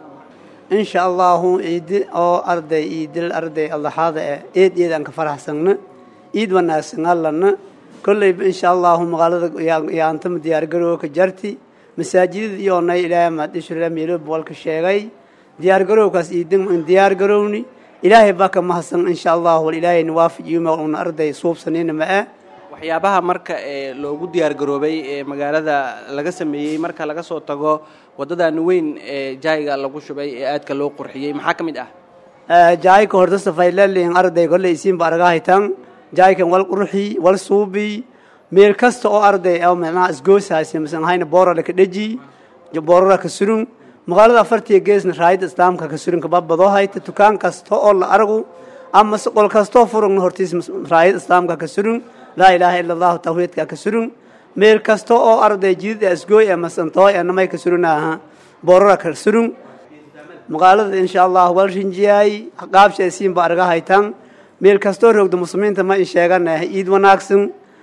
insha allahu ciidi oo arday iidil arday allaxaada eh eed eedaan ka faraxsagna iid wanaagsan allana kolleyba insha allahu magaalada yaantama diyaargarooga ka jarti masaajidada iyoonay ilaahay maadishura meelo boolka sheegay diyaargarowkaas iidin diyaargarowni ilaahay baa ka mahadsan insha allahu wal ilaahayna waafajiyo una arday suubsanina ma ah waxyaabaha marka ee loogu diyaargaroobay ee magaalada laga sameeyey marka laga soo tago waddadan weyn ee jaayiga lagu shubay ee aadka loo qurxiyey maxaa ka mid ah jaayka horta safaylaliin arday kolley isiinba argahaytan jaaykan wal qurxi wal suubi meel kasta oo arday oo macnaha isgoosaasi masan hayna boorala ka dheji boorala ka surun magaalada afartiya geesna raayada islaamka ka surun kababadoo hayta dukaan kasta oo la argu ama qol kastoo furugna hortiis raayada islaamka ka surun laa ilaaha ila allahu tawxiidka ka surun meel kasta oo arday jidid asgooy ee masantooy ee namay ka surunaaha boorala ka surun magaalada insha allah wal rinjiyaay qaabsha isiinba arga haytan meel kastoo roogda muslimiinta ma in sheeganahay iid wanaagsan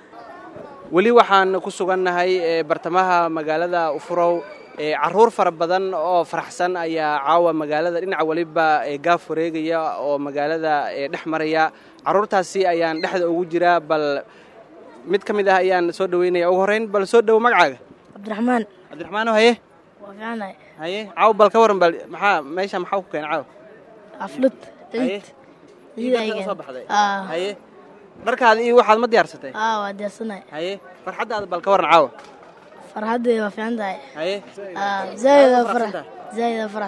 weli waxaan ku sugannahay bartamaha magaalada ufurow caruur fara badan oo faraxsan ayaa caawa magaalada dhinaca weliba gaaf wareegaya oo magaalada dhex maraya caruurtaasi ayaan dhexda ugu jiraa bal mid ka mid ah ayaan soo dhaweynaya ugu horreyn bal soo dhowo magacaaga cabdiraxmaan cabdiraxmaano haye waa fiicanahay haye caaw bal ka waran bal maxaa meesha maxaa ku keenay caaw xaflad haye ciid ciidaad ka soo baxday aa haye dharkaada iyo waxaad ma diyaarsatay aa waa diyaarsanahay haye farxaddaada bal ka waran caawa farxaddeeda waa fiican tahay haye aa zaa'ida farax zaa'ida farax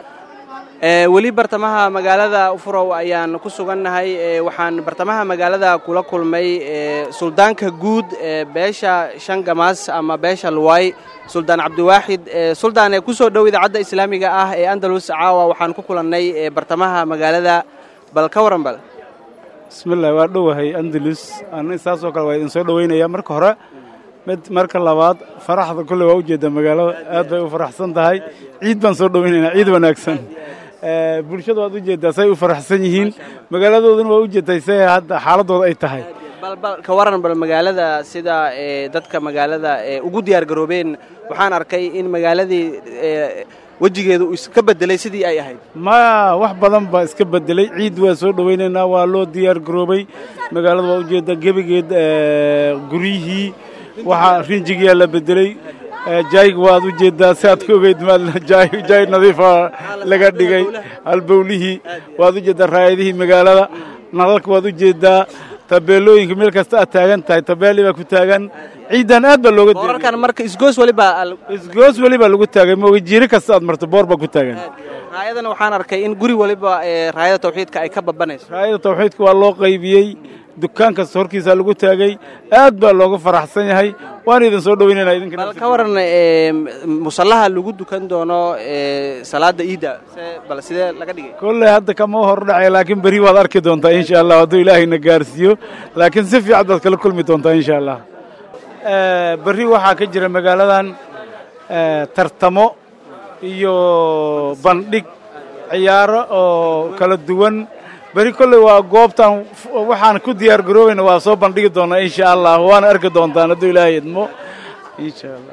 weli bartamaha magaalada ufurow ayaan ku sugannahay waxaan bartamaha magaalada kula kulmay suldaanka guud ee beesha shan gamaas ama beesha luwaay suldaan cabdiwaaxid suldaane kusoo dhow idaacadda islaamiga ah ee andalus caawa waxaan ku kulannay bartamaha magaalada bal ka waran bal bismillahi waa dhowahay andalus an saasoo kale waa idin soo dhoweynaya marka hore mid marka labaad faraxda kulle waa ujeedda magaalada aad bay u faraxsan tahay ciid baan soo dhoweynaynaa ciid wanaagsan bulshada waad ujeeddaa say u faraxsan yihiin magaaladooduna waa ujeedtay say hadda xaaladooda ay tahay balbal ka waran bal magaalada sida dadka magaalada ugu diyaar garoobeen waxaan arkay in magaaladii wejigeedu uu iska bedelay sidii ay ahayd maya wax badan baa iska bedelay ciid waa soo dhoweynaynaa waa loo diyaar garoobay magaalada waa ujeedda gebigeed guryihii waxaa rinjigiyaa la bedelay jaayga waad u jeeddaa si aad ka ogeyd jaay nadiifa laga dhigay halbowlihii waad u jeeddaa raayadihii magaalada nalalka waad u jeeddaa tabeelooyinka meel kasta aad taagan tahay tabeeli baa ku taagan ciidan aad baa looga boorarkan marka isgoos waliba isgoos waliba lagu taagay mooga jiiri kasta aad marto boor baa ku taagan raayadana waxaan arkay in guri waliba ee raayada tawxiidka ay ka babanayso raayada tawxiidka waa loo qaybiyey dukaan kasta horkiisa lagu taagay aad baa looga faraxsan yahay waan idin soo dhaweynayna idinka bal ka waran ee, musallaha lagu dukan doono ee, salaada iidda se- bal sidee laga dhigay kolley hadda kama hor dhacay laakiin beri waad arki doontaa insha allah hadduu ilaahayna gaarsiiyo laakiin si fiican baad kala kulmi doontaa insha allah Eh, berri waxaa ka jira magaaladan eh, tartamo iyo bandhig ciyaaro oo kala duwan beri kolley waa goobtan f- waxaan ku diyaar garoobayna waa soo bandhigi doonaa insha allah waana arki doontaan hadduu ilaahay idmo insha allah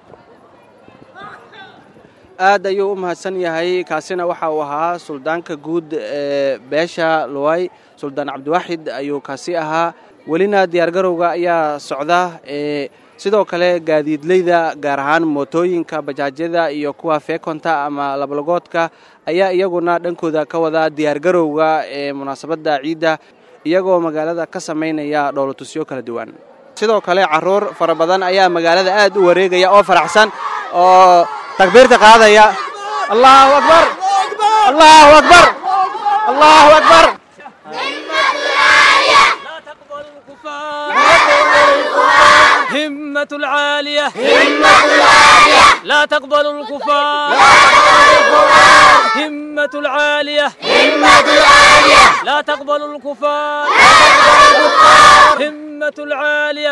aad ayuu u mahadsan yahay kaasina waxa uu ahaa suldaanka guud ee beesha luway suldaan cabdiwaaxid ayuu kaasi ahaa welina diyaargarowga ayaa socda ee sidoo kale gaadiidleyda gaar ahaan mootooyinka bajaajyada iyo kuwa feekonta ama lablagoodka ayaa iyaguna dhankooda ka wada diyaargarowga ee munaasabadda ciidda iyagoo magaalada ka samaynaya dhowlatusyo kala duwan sidoo kale caruur fara badan ayaa magaalada aad u wareegaya oo faraxsan oo takbiirta qaadaya allahu akbar allahu akbar allahu akbar همة العالية لا تقبل الكفار همة العالية لا تقبل الكفار همة العالية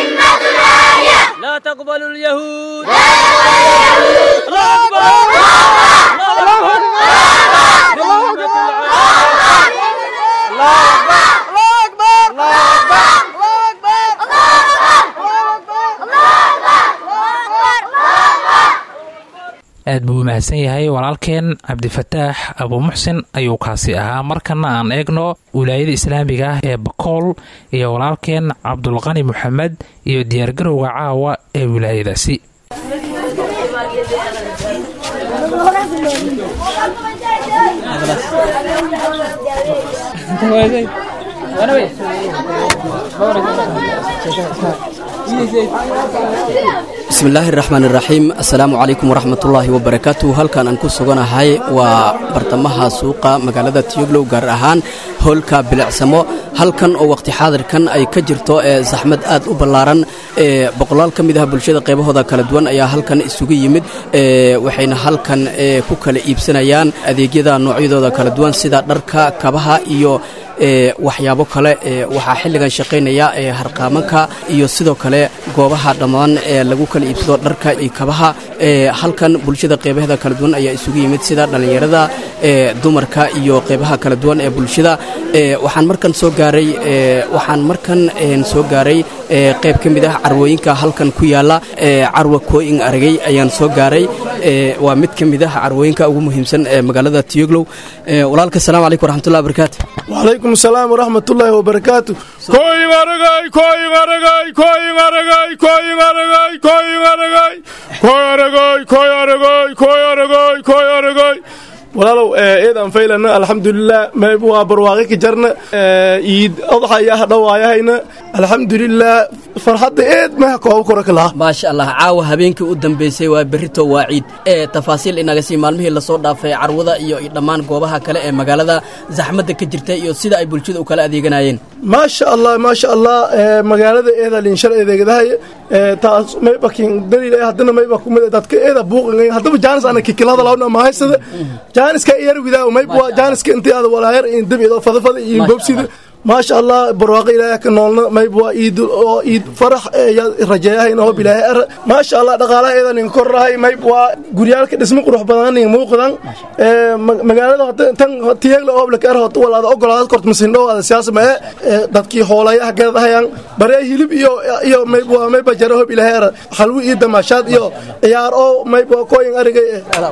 لا تقبل اليهود الله أكبر الله أكبر همة aad buu u mahadsan yahay walaalkeen cabdifataax abuumuxsin ayuu kaasi ahaa markana aan eegno wilaayada islaamiga ah ee bakool iyo walaalkeen cabdulqani moxamed iyo diyaargarowga caawa ee wilaayadaasi bismillaahi raxmaan iraxiim assalaamu calaykum waraxmatullaahi wabarakaatu halkan aan ku suganahay waa bartamaha suuqa magaalada tiyoglow gaar ahaan hoolka bilicsamo halkan oo waqti xaadirkan ay ka jirto ee saxmad aad u ballaaran ee boqolaal ka mid ah bulshada qaybahooda kala duwan ayaa halkan isugu yimid ee waxayna halkan ee ku kala iibsanayaan adeegyada noocyadooda kala duwan sida dharka kabaha iyo ee waxyaabo kale ee waxaa xilligan shaqaynaya ee harqaamanka iyo sidoo kale goobaha dhammaan ee lagu kala iibsado dharka iyo kabaha ee halkan bulshada qeybaheeda kala duwan ayaa isugu yimid sida dhallinyarada ee dumarka iyo qeybaha kala duwan ee bulshada ee waxaan markan soo gaaray ee waxaan markan een soo gaaray ee qayb ka mid ah carwooyinka halkan ku yaala ee carwa kooyin aragay ayaan soo gaaray ee waa mid ka mid ah carwooyinka ugu muhiimsan ee magaalada tiyoglow ee walaalka assalaamu calaykum waraxmatullahi wabarakaatu وعليكم السلام ورحمة الله وبركاته كوي مرقاي كوي مرقاي كوي مرقاي كوي مرقاي كوي مرقاي كوي مرقاي كوي مرقاي كوي مرقاي كوي مرقاي walaalow eedan faylana alxamdulilah mayb waa barwaaqi ka jarna iid odxayaha dhawaayahayna alxamdulilah farxadda eed maha kooba kora ka laha maasha allah caawa habeenkii u dambeysay waa berrito waa ciid ee tafaasiil inaga sii maalmihii lasoo dhaafay carwada iyo dhammaan goobaha kale ee magaalada zaxmadda ka jirta iyo sida ay bulshada u kala adeeganayeen maasha allah maasha allah magaalada eeda linshal edeegadahay taas mayba kin dalil haddana mayba kumid dadka eeda buuqin haddaba jaanis ana kikilada lawna mahaysada jaaniska yar widaa mayba jaaniska intii aad walaayar in dabido fadafada iyo bobsida maasha allah barwaaqo ilaahay ka noolna mayb waa iid oo iid farax rajeeyahayna hoob ilaahay ar maasha allah dhaqaalaha eeda nin korrahay mayb waa guryaalka dhismo qurux badan nin muuqdan magaalada tan tiyagla ooble ka ar hot walaada ogolaada kort masindhow ada siyaasa ma ee dadkii hoolayaha gadahayaan baree hilib iyo iyo mayb waa mayba jara hoob ilaahay ar halwi iyo damaashaad iyo ciyaar oo mayb waa kooyin arigay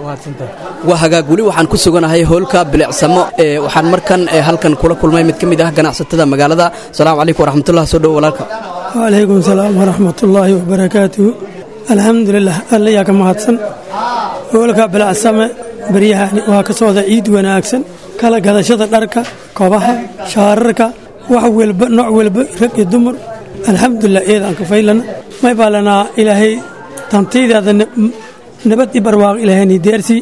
waa hagaag weli waxaan ku suganahay hoolka bilicsamo ee waxaan markan ee halkan kula kulmay mid ka mid ah ganacsatada magaalada asalaamu calaykum waraxmatullah soo dhowo walaalka wacalaykum salaam waraxmatullaahi wabarakaatuhu alxamdulilah alla yaa ka mahadsan hoolka bilacsame baryahani waa ka socda ciid wanaagsan kala gadashada dharka kobaha shaararka wax welba nooc welba rag iyo dumar alxamdulilah eedaan ka faylana may baa lanaa ilaahay tantaydaada nabad i barwaaqo ilaahayni deersii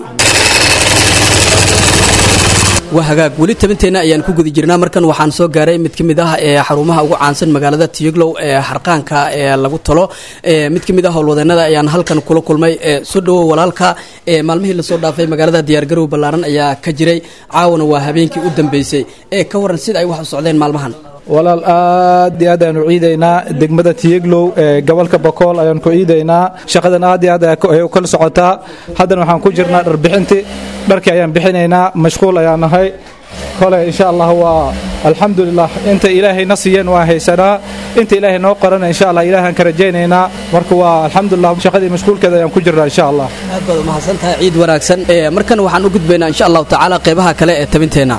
waa hagaag weli tabinteenna ayaan ku guda jirnaa markan waxaan soo gaaray mid ka mid ah ee xarumaha ugu caansan magaalada tiyoglow ee harqaanka ee lagu talo mid ka mid ah howlwadeennada ayaan halkan kula kulmay soo dhowow walaalka maalmihii lasoo dhaafay magaalada diyaargarow ballaaran ayaa ka jiray caawana waa habeenkii u dambeysay ee ka waran sida ay wax u socdeen maalmahan walaal aad iyo aad ayaanu ciidaynaa degmada tiyeglow ee gobolka bokool ayaanu ku ciidaynaa shaqadan aad iyo aad ay kala socotaa haddana waxaan ku jirnaa dharbixintii dharkii ayaan bixinaynaa mashquul ayaan nahay kole insha allah waa alxamdulilah inta ilaahayna siiyeen waan haysanaa inta ilaahay noo qorana insha allah ilaahaan ka rajaynaynaa marka waa alxamdulilah shaqadii mashquulkeeda ayaan ku jirnaa insha allah aad baad umahadsan tahay ciid wanaagsan markan waxaan u gudbaynaa insha allahu tacaala qeybaha kale ee tabinteenna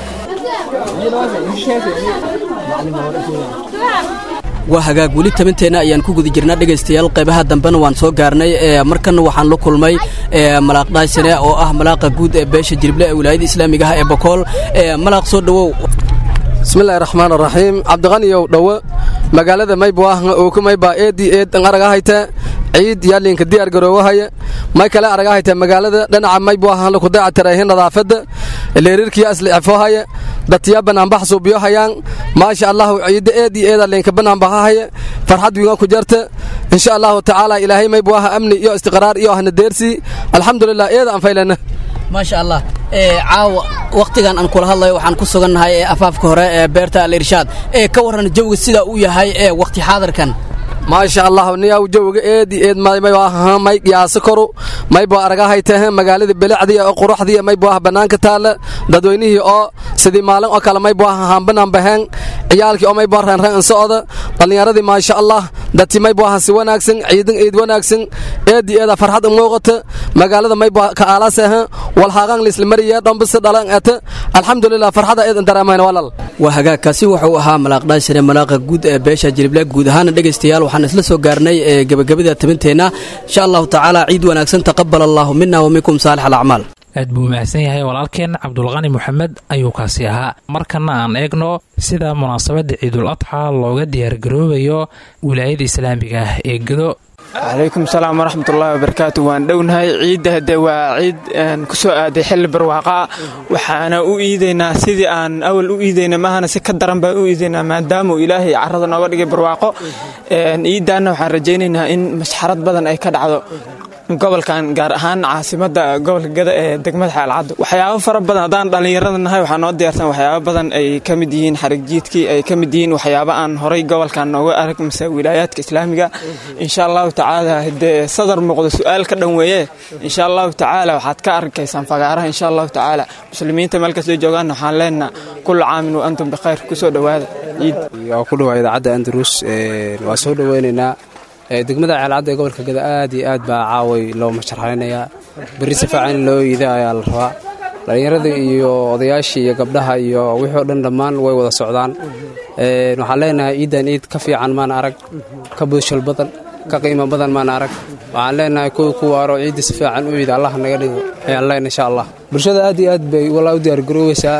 waa hagaag weli tabinteenna ayaan ku guda jirnaa dhegaystayaal qaybaha dambena waan soo gaarnay markanna waxaan la kulmay malaaq dhaaysane oo ah malaaqa guud ee beesha jirible ee wilaayada islaamiga ah ee bokool malaaq soo dhowow bismillahi raxmaan raxiim cabdiqaniyow dhowo magaalada maybuahna ooku maybaa eedii eed aragahayta ciid yaalinka diyaar garoowahaya may kale aragahayta magaalada dhinaca maybuahna kudayactirahin nadaafada leerirkiya islicifoohaya dadtiya banaanbax suubiyohayaan maasha allahu ciidda eed iyo eeda linka banaanbaxahaya farxad wiiga ku jarta insha allahu tacaala ilaahay maybuaha amni iyo istiqraar iyo ahna deersi alxamdulilah eeda aan faylana maasha allah caawa wakhtigan aan kula hadlayo waxaan ku sugannahay ee afaafka hore ee beerta alirshaad ee ka warran jawiga sida uu yahay ee wakhti xaadirkan maasha allah niyaw jawiga eedi eed may qiyaasa koru maybo aragahaytahe magaalada belecdii oo quruxdii maybo ah bannaanka taalla dadweynihii oo sidii maalin oo kale maybo ah haambanaan baheen ciyaalkii oo maybo reenreen insocda dhallinyaradii maasha allah dadti maybo ah si wanaagsan ciidan ciid wanaagsan eedi eeda farxad muuqata magaalada maybo ka aalasahe walhaaqan lisla mariya dhambisa dhalan ete alxamdulilah farxada eedan dareemayn walal waa hagaagkaasi wuxuu ahaa malaaqdhaashire malaaqa guud ee beesha jirible guud ahaana dhegaystayaal waxaan isla soo gaarnay ee gebagabada tabinteenna insha allahu tacaala ciid wanaagsan taqabal allahu mina wa minkum saalix alacmaal aad buu mahadsan yahay walaalkeen cabdulqani moxamed ayuu kaasi ahaa markana aan eegno sida munaasabadda ciidul adxa looga diyaargaroobayo wilaayada islaamiga ah ee gedo calaykum salaam waraxmatullaahi wabarakaatu waan dhownahay ciidda hadde waa ciid ku soo aaday xilli barwaaqaa waxaana u iidaynaa sidii aan awal u iidayna maahana si ka daran baan u iidaynaa maadaamuu ilaahay carrada nooga dhigay barwaaqo ciiddaanna waxaan rajaynaynaa in masxarad badan ay ka dhacdo gobolkan gaar ahaan caasimadda gobolka gada ee degmada xeelcaddo waxyaabo fara badan haddaan dhallinyarada nahay waxaa noo diyaarsan waxyaabo badan ay ka mid yihiin xarigjiidkii ay ka mid yihiin waxyaabo aan horay gobolkan nooga arag mise wilaayaadka islaamiga insha allahu tacaala hadee sadar muuqdo su-aal ka dhan weeye insha allahu tacaala waxaad ka arkaysaan fagaaraha insha allahu tacaala muslimiinta meel kastoo joogaan waxaan leenaha kullu caamin wa antum bikhayr kusoo dhowaada ciid waa ku dhawaa idaacadda andalus waa soo dhoweynaynaa degmada ceelcadda ee gobolka gada aad iyo aad baa caaway loo masharxaynayaa berri si fiican in loo iida ayaa la rabaa dhallinyarada iyo odayaashii iyo gabdhaha iyo wixii o dhan dhammaan way wada socdaan waxaan leenahay ciiddan ciid ka fiican maan arag ka budshal badan ka qiimo badan maan arag waxaan leenahay kuwa ku waaro ciidda si fiican u iida allah naga dhigo ayaan leenahay insha allah bulshada aad iyo aad bay walaa u diyaargarooweysaa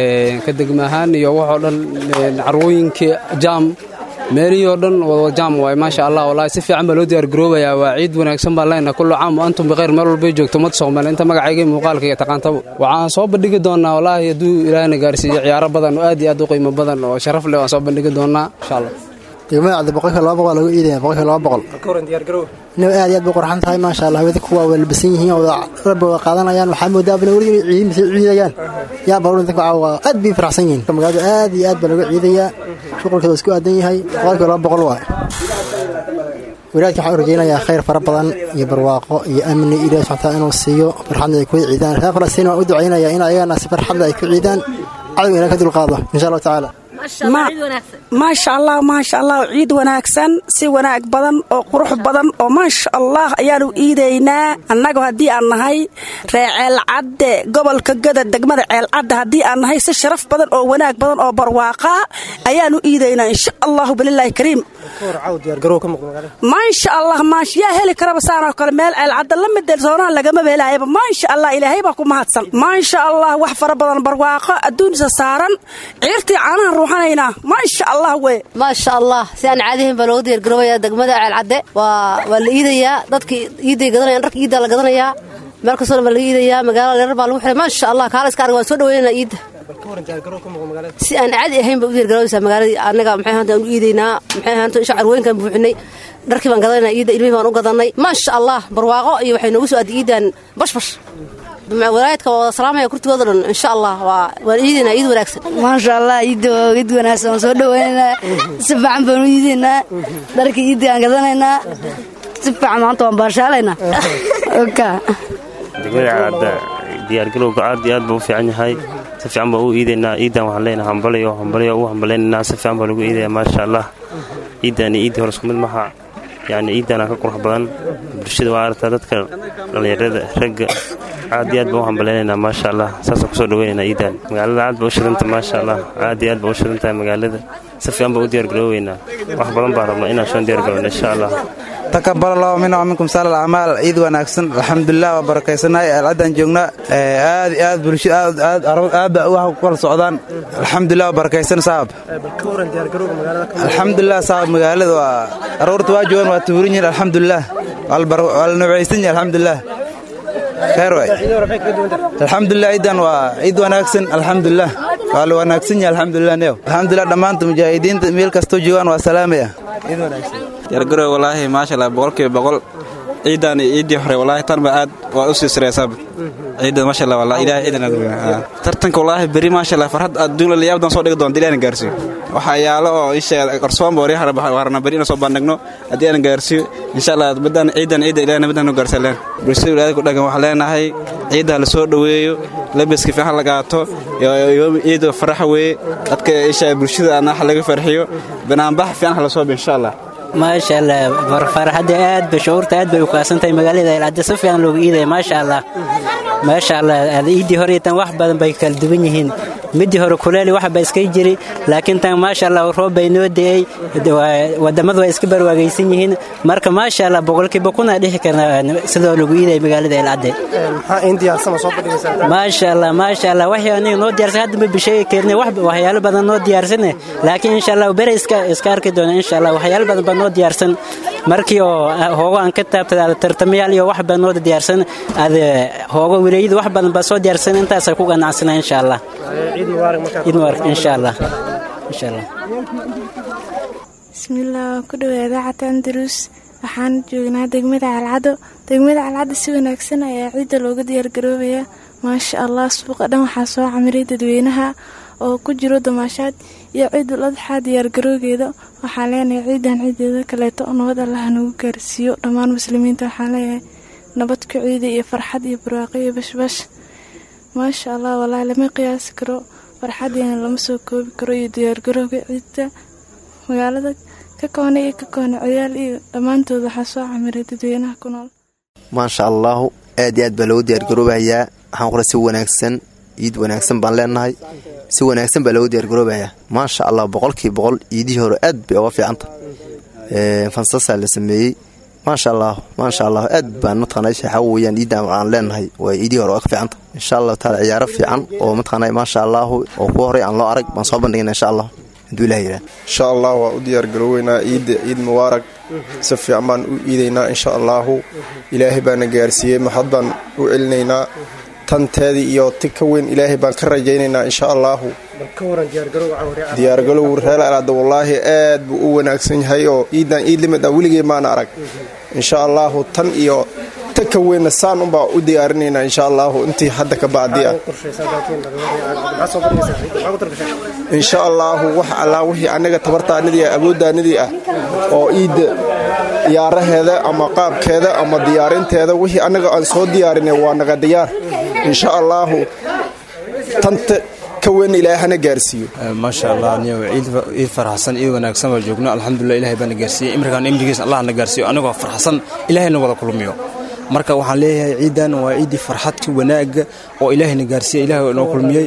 ka degma ahaan iyo waxoo dhan carwooyinkii jaam meelihii oo dhan wada jaam waay maasha allah wallaahi si fiican baa loo diyaargaroobayaa waa ciid wanaagsan baan leenahay kullu caam wa antum bikhayr meel walbay joogto ummad soomaali inta magacayga muuqaalka iyo taqaantaba waxaan soo bandhigi doonaa wallaahi hadduu ilaahna gaarsiiyo ciyaaro badan oo aad iyo aad u qiimo badan oo sharaf leh waan soo bandhigi doonaa insha allah degmada cabdi boqolkiiba laba boqol lagu iidaya boqolkiiba laba boqol inaba aad iyo aad bay qurxan tahay maasha allah wadi kuwa waa labisan yihiin oo rabbi wada qaadanayaan waxaa moodaa abna weli inay ciidin mise ciidayaan yaa baruur dadka caawa aad bay faraxsan yihiin magaalada aad iyo aad baa lagu ciidayaa shuqulkeeda isku aadan yahay boqolkiiba laba boqol waay walaadka waxaan u rajaynayaa khayr fara badan iyo barwaaqo iyo amni ilahi subxana taala inuu siiyo farxadna ay ku ciidaan reer falastiin waan u ducaynayaa in ayagana si farxadla ay ku ciidaan cadowga ilahi ka dulqaado insha allahu tacaala maasha allah maasha allah ciid wanaagsan si wanaag badan oo qurux badan oo maasha allah ayaanu iidaynaa annagu haddii aan nahay ree ceelcadde gobolka gada degmada ceelcadde haddii aan nahay si sharaf badan oo wanaag badan oo barwaaqa ayaanu iidaynaa insha allahu bililaahi kariim maasha allah maasha yaa heli karaba saanoo kale meel ceelcadda la mid soonaan lagamaba helaayaba maasha allah ilaahay baa ku mahadsan maasha allah wax fara badan barwaaqo adduunisa saaran ciirtii caanaha quruxanaynaa maasha allah we maasha allah si aan caadihayn baa looga diyaargaroobayaa degmada ceelcadde waa waa la iidayaa dadkii iiday gadanayaan dharka iiddaa la gadanayaa meel kastoona baa laga iidayaa magaalada leerar baa lagu xiray maasha allah kaala iska arg waan soo dhaweynanaa iidda si aan caadi ahayn baa u diyaargaroobaysaa magaaladii annaga maxay ahaanta aan u iidaynaa maxay ahaanta isha carwooyinkaan buuxinay dharkii baan gadanaynaa iidda ilmihii baan u gadannay maasha allah barwaaqo iyo waxay noogu soo aaday iiddaan bashbash walaayadka waa wada salaamaya kurtigooda dhan insha allah waa waan iidaynaa iid wanaagsan maasha allah iidda waa iid wanaagsan waan soo dhaweynaynaa si fiican baan u iidaynaa dharkii iidda aan gadanaynaa si fiican maanta waan baashaalaynaa oka degmada calaada diyaargalowga aad iyo aad buu u fiican yahay si fiican baa u iidaynaa iidan waxaan leenahay hambalayo hambalayo u hambalaynaynaa si fiican baa lagu iidaya maasha allah iiddaani iiddii hore isku mid maha yacni iiddaana ka qurux badan bulshada waa aragtaa dadka dhallinyarada ragga aad iyo aad baa u hambalaynaynaa maasha allah saasaan kusoo dhaweynaynaa iidan magaalada aad baa u shidanta maasha allah aad iyo aad baa u shidantahay magaalada si fiican baa u diyaargarooweynaa wax badan baan rabnaa inaan soo diyaargarowna insha allah takabal allahu mina waminkum saal alacmaal ciid wanaagsan alxamdulilah waa barakaysanahay alcaddaan joognaa aad iyo aad bulsho aad aad aad baa wax ku kala socdaan alxamdulilah waa barakaysan saab alxamdulilah saab magaalada waa aroorta waa joogaan waa tuurin yihin alxamdulilah waa la noocaysan yahay alxamdulilah khayr waay alxamdulilah ciidan waa ciid wanaagsan alxamdulilah waa la wanaagsan yahay alxamdulilah neew alxamdulilah dhammaanta mujaahidiinta meel kastoo joogaan waa salaamaya ciid wanaagsan yargarow walaahi maasha allah boqolkiiba boqol ciidan iyo ciiddii hore walaahi tanba aad waa u sii sareysaaba ciidan maasha allah wallah ilaahay ciidan aad weyn tartanka walaahi beri maasha allah farxad adduun la yaabdan soo dhigi doonta ilaahay gaarsiiyo waxaa yaalo oo isha qarsoon baa waryaha warna beri inaan soo bandhigno haddii aan gaarsiiyo insha allah badan ciidan ciidan ilaahay nabadan nu gaarsaleen bulshada wilaayada ku dhagan waxaan leenahay ciidda la soo dhoweeyo labiska fiican la qaato ciid faraxa weeye dadka isha bulshada ana laga farxiyo banaanbax fiican hala soo bi insha allah maasha allah farxadda aad ba shucuurta aad bay u kaadsantahay magaalada ilcadda si fiican loogu iidaya maasha allah maasha allah iiddii hore tan wax badan bay kala duwan yihiin midii hore kuleeli wax ba iska jiri laakiin tan maasha allah roob bay noo de'ey wadamadu waa iska barwaagaysan yihiin marka maasha allah boqolkiiba kuna dhihi karnaa sidoo lagu iidaya magaalada ilcadde maasha allah maasha allah waxay aniga noo diyaarsan hadda ma bisheegi karne waxyaalo badan noo diyaarsane laakiin insha allah bere iska iska arki doona insha allah waxyaalo badan baa noo diyaarsan markii oo hoogo aan ka taabtay ada tartamayaal iyo wax baa noo diyaarsan ada hoogo wilayada wax badan baa soo diyaarsan intaasay ku ganacsana insha allah ciid mubarak insha allah insha allah bismillaah waan ku dhawaada cataan daruus waxaan joognaa degmada calcado degmada calcado si wanaagsan ayaa ciidda looga diyaargaroobayaa maasha allah suuqa dhan waxaa soo camiray dadweynaha oo ku jiro damaashaad iyo ciidul adxaa diyaargaroogeeda waxaan leenahay ciidan ciideeda kaleeto nabad allah nagu gaarsiiyo dhammaan muslimiinta waxaan leeyahay nabad ku ciida iyo farxad iyo barwaaqo iyo bashbash maasha allah walaahi lama qiyaasi karo farxadeena lama soo koobi karo iyo diyaargarooga ciidda magaalada ka koona iyo ka koona ciyaal iyo dhammaantood waxaa soo camiray dadweynaha ku nool maasha allaahu aad iyo aad baa loogu diyaargaroobayaa waxaan qora si wanaagsan ciid wanaagsan baan leenahay si wanaagsan baa loogu diyaargaroobayaa maasha allah boqolkii boqol ciidihii hore aad bay oga fiicanta fansasaa la sameeyey maasha allah maasha allah aad baan mataqana waxaa weyaan ciiddan aan leenahay waa ciidihii hore oga fiicanta insha allahu taala ciyaaro fiican oo mataqana maasha allaahu oo ku horey aan loo arag baan soo bandhigna insha allah hadduu ilah yidhah insha allah waa u diyaargarooweynaa ciidda ciid mubaarag si fiican baan u iidaynaa insha allaahu ilaahay baana gaarsiiyey maxad baan u celinaynaa tanteedii iyo ti ka weyn ilaahay baan ka rajaynaynaa insha allaahu diyaargalow reer alaada wallaahi aad buu u wanaagsan yahay oo ciidan ciid limid ah weligey maana arag insha allaahu tan iyo ta ka weynna saan unbaa u diyaarinaynaa insha allaahu intii hadda ka bacdi ah insha allaahu wax allaa wixii annaga tabartaanidii ah awooddaanidii ah oo ciidda diyaaraheeda ama qaabkeeda ama diyaarinteeda wixii annaga aan soo diyaarinay waa naga diyaar insha allaahu tanta ka weyn ilaahay hana gaarsiiyo maasha allah niyow ciid faraxsan ciid wanaagsan baa joogno alxamdulilah ilahay baana gaarsiiyey imrikaan imrigiisa allah na gaarsiiyo anagoo faraxsan ilahayna wada kulmiyo marka waxaan leeyahay ciidan waa ciiddii farxadka wanaagga oo ilaahayna gaarsiiya ilaah noo kulmiyey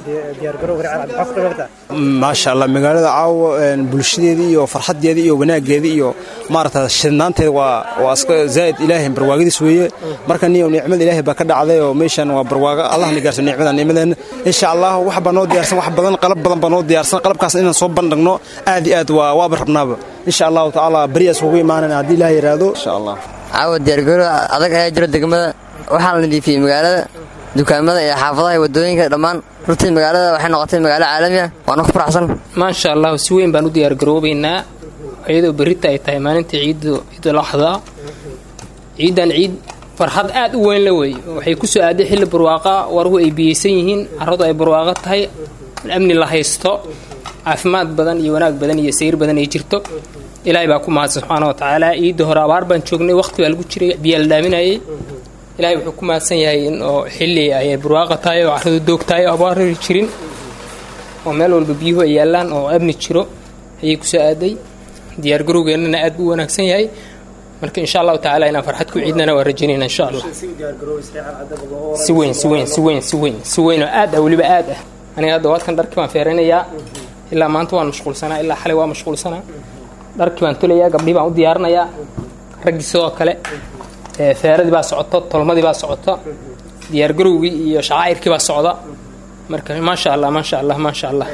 maasha allah magaalada caawa bulshadeedii iyo farxadeedii iyo wanaaggeedii iyo maarata shidnaanteeda waa waa iska zaa'id ilaahay barwaagadiis weeye marka niyo nicmada ilaahay baa ka dhacday oo meeshan waa barwaago allah na gaarsiyo nicmada nicmadeena insha allah wax baa noo diyaarsan wax badan qalab badan baa noo diyaarsan qalabkaas inaan soo bandhigno aad iyo aad waa waaba rabnaaba insha allahu tacaala beriyaas ugu imaanana haddii ilaah yidhaahdo insha allah caawa diyaargarow adag ayaa jiro degmada waxaa la nadiifiyey magaalada dukaamada iyo xaafadaha iyo wadooyinka dhammaan runtii magaalada waxay noqotay magaalo caalami ah waana ku faraxsan maasha allah si weyn baan u diyaargaroobaynaa iyadoo berrita ay tahay maalintii ciiddu ciidul axdaa ciiddan ciid farxad aad u weyn la weeye waxay ku soo aaday xilli barwaaqa waruhu ay biyeysan yihiin carradu ay barwaaqo tahay amni la haysto caafimaad badan iyo wanaag badan iyo sayr badan ay jirto ilaahay baa ku mahadsan subxaana wa tacaala ciidda hore abaar baan joognay waqti baa lagu jiray biyaa la dhaaminayay ilaahay wuxuu ku mahadsan yahay in oo xilli ay barwaaqa tahay oo carradu doog tahay oo abaarari jirin oo meel walba biyuhu ay yaallaan oo amni jiro ayay ku soo aaday diyaargarowgeennana aad buu u wanaagsan yahay marka insha allahu tacaala inaan farxad ku ciidnana waa rajaynayna insha allah si weyn si weyn si weyn si weyn si weyn oo aad ah weliba aad ah aniga hadda waadkan dharkii baan feeraynayaa ilaa maanta waan mashquulsanaa ilaa xalay waa mashquulsanaa dharkii baan tolayaa gabdhii baan u diyaarinayaa raggii sidoo kale feeradii baa socoto tolmadii baa socota diyaargarowgii iyo shacaa'irkii baa socda marka maasha allah maasha allah maasha allah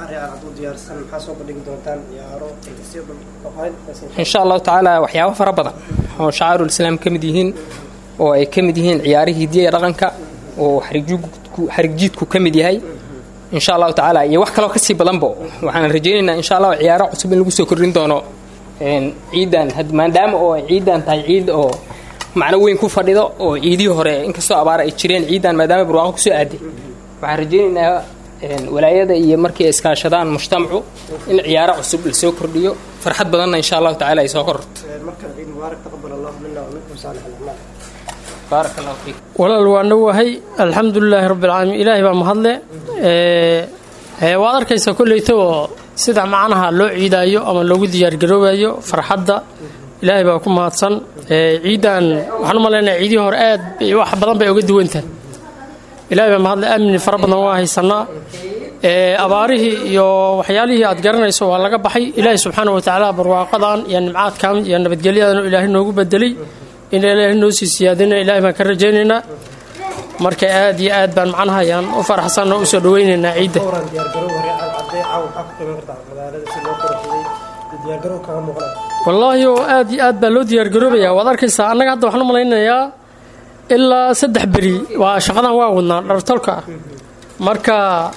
insha allahu tacaala waxyaabo fara badan oo shacairul islaam ka mid yihiin oo ay ka mid yihiin ciyaarihii hidiya iyo dhaqanka oo xarigjiidku ka mid yahay insha allahu tacaala iyo wax kaloo kasii badanbo waxaan rajaynaynaa insha allah ciyaaro cusub in lagu soo kordhin doono ciidan maadaama oo ciidan tahay ciid oo macno weyn ku fadhido oo ciidihii hore inkastoo abaara ay jireen ciidan maadaama barwaaqo kusoo aaday waxaan rajaynaynaa walaayada iyo markii ay iskaashadaan mujtamacu in ciyaaro cusub la soo kordhiyo farxad badanna insha allahu tacaala ay soo kororto walaal waa dhowahay alxamdulilaahi rabbilcaalamiin ilaahay baa mahadle waad arkaysaa kolleyta oo sida macnaha loo ciidaayo ama loogu diyaargaroobayo farxadda ilaahay baa ku mahadsan ciidan waxaan u malaynaya ciidihii hore aad wax badan bay uga duwantahay ilaahay baa mahadle amni fara badan waa haysanaa abaarihii iyo waxyaalihii aad garanayso waa laga baxay ilaahay subxaana watacaala barwaaqadan iyo nimcaadkan iyo nabadgelyadan ilaahay noogu bedelay in ilaahay noo sii siyaadina ilaahay baan ka rajaynaynaa marka aad iyo aad baan macnaha ayaan u faraxsanoo u soo dhawaynaynaa ciidda wallaahi oo aad iyo aad baa loo diyaargaroobayaa waad arkaysaa annaga hadda waxaan u malaynayaa ilaa saddex beri waa shaqadan waa wadnaa dhartolka ah marka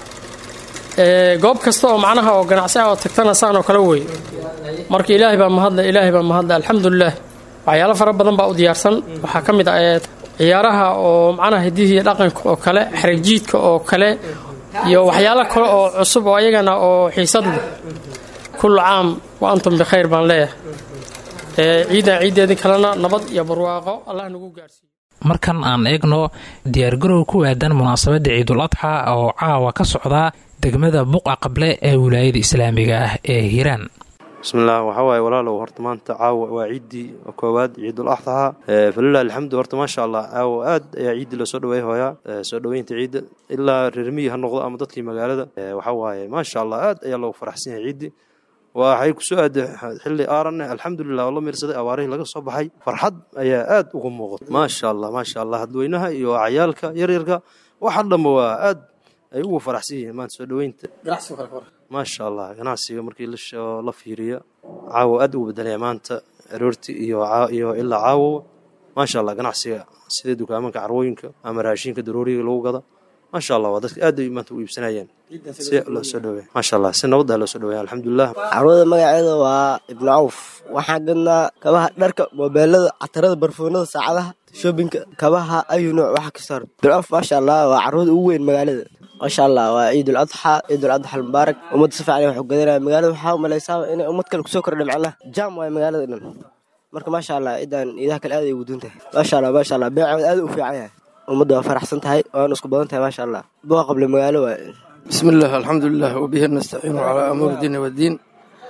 goob kasta oo macnaha oo ganacsi ah oo tagtana saan oo kale wey marka ilaahay baa mahadle ilaahay baa mahadle alxamdulilah waxyaalo fara badan baa u diyaarsan waxaa ka mid ah ciyaaraha oo macnaha hidihii dhaqanka oo kale xarigjiidka oo kale iyo waxyaalo kale oo cusub oo ayagana oo xiisad leh kullu caam wa antum bikhayr baan leeyahay ciidan ciiddeedii kalena nabad iyo barwaaqo allah nagu gaarsiiyo markan aan eegno diyaargarow ku aadan munaasabadda ciidul adxa oo caawa ka socda degmada buqa qable ee wilaayada islaamiga ah ee hiiraan bismillaah waxaa waaye walaalow horta maanta caawa waa ciiddii koowaad ciidul axdaha falilah alxamdu horta maasha allah caawa aad ayaa ciiddii lasoo dhaweey hooyaa soo dhoweynta ciidda ilaa reermiyi ha noqdo ama dadkii magaalada waxaa waaye maasha allah aad ayaa loogu faraxsan yahay ciiddii waxay kusoo aaday xilli aaranne alxamdulilah oo la miirsaday abaarihii laga soo baxay farxad ayaa aad uga muuqata maasha allah maasha allah dadweynaha iyo cayaalka yaryarka waxa dhanba waa aad ay ugu faraxsan yihiin maanta soo dhoweynta maasha allah ganacsiga markii la fiiriyo caawo aad ugu bedelaya maanta aroorti iyo ilaa caawo maasha allah ganacsiga sida dukaamanka carwooyinka ama raashinka darooriga lagu gada maasha allah waa dadka aad ay maanta u iibsanayeen si loo soo dhaweey maasha allah si nabadda loo soo dhaweey alxamdulilah carwada magaceeda waa ibnu cawf waxaan gadnaa kabaha dharka moobeelada catarada barfoonada saacadaha shoobinka kabaha ayu nooc waxa ka saar ibnu cawf maasha allah waa carwada ugu weyn magaalada maasha allah waa ciidul adxa ciidul adxa almubaarak ummadda si fiican wax u gadanaya magaalada waxaa umalaysaa inay ummad kale kusoo kordhay macnaha jaam waaye magaalada dhan marka maasha allah ciidan ciidaha kale aad ay ugu duun tahay maasha allah maasha allah beecood aad u fiican yahay ummadda waa faraxsan tahay waana isku badan tahay maasha allah buqa qable magaalo waaye bismi illah alxamdulilah wabihi nastaciinu calaa amuuri diini waddiin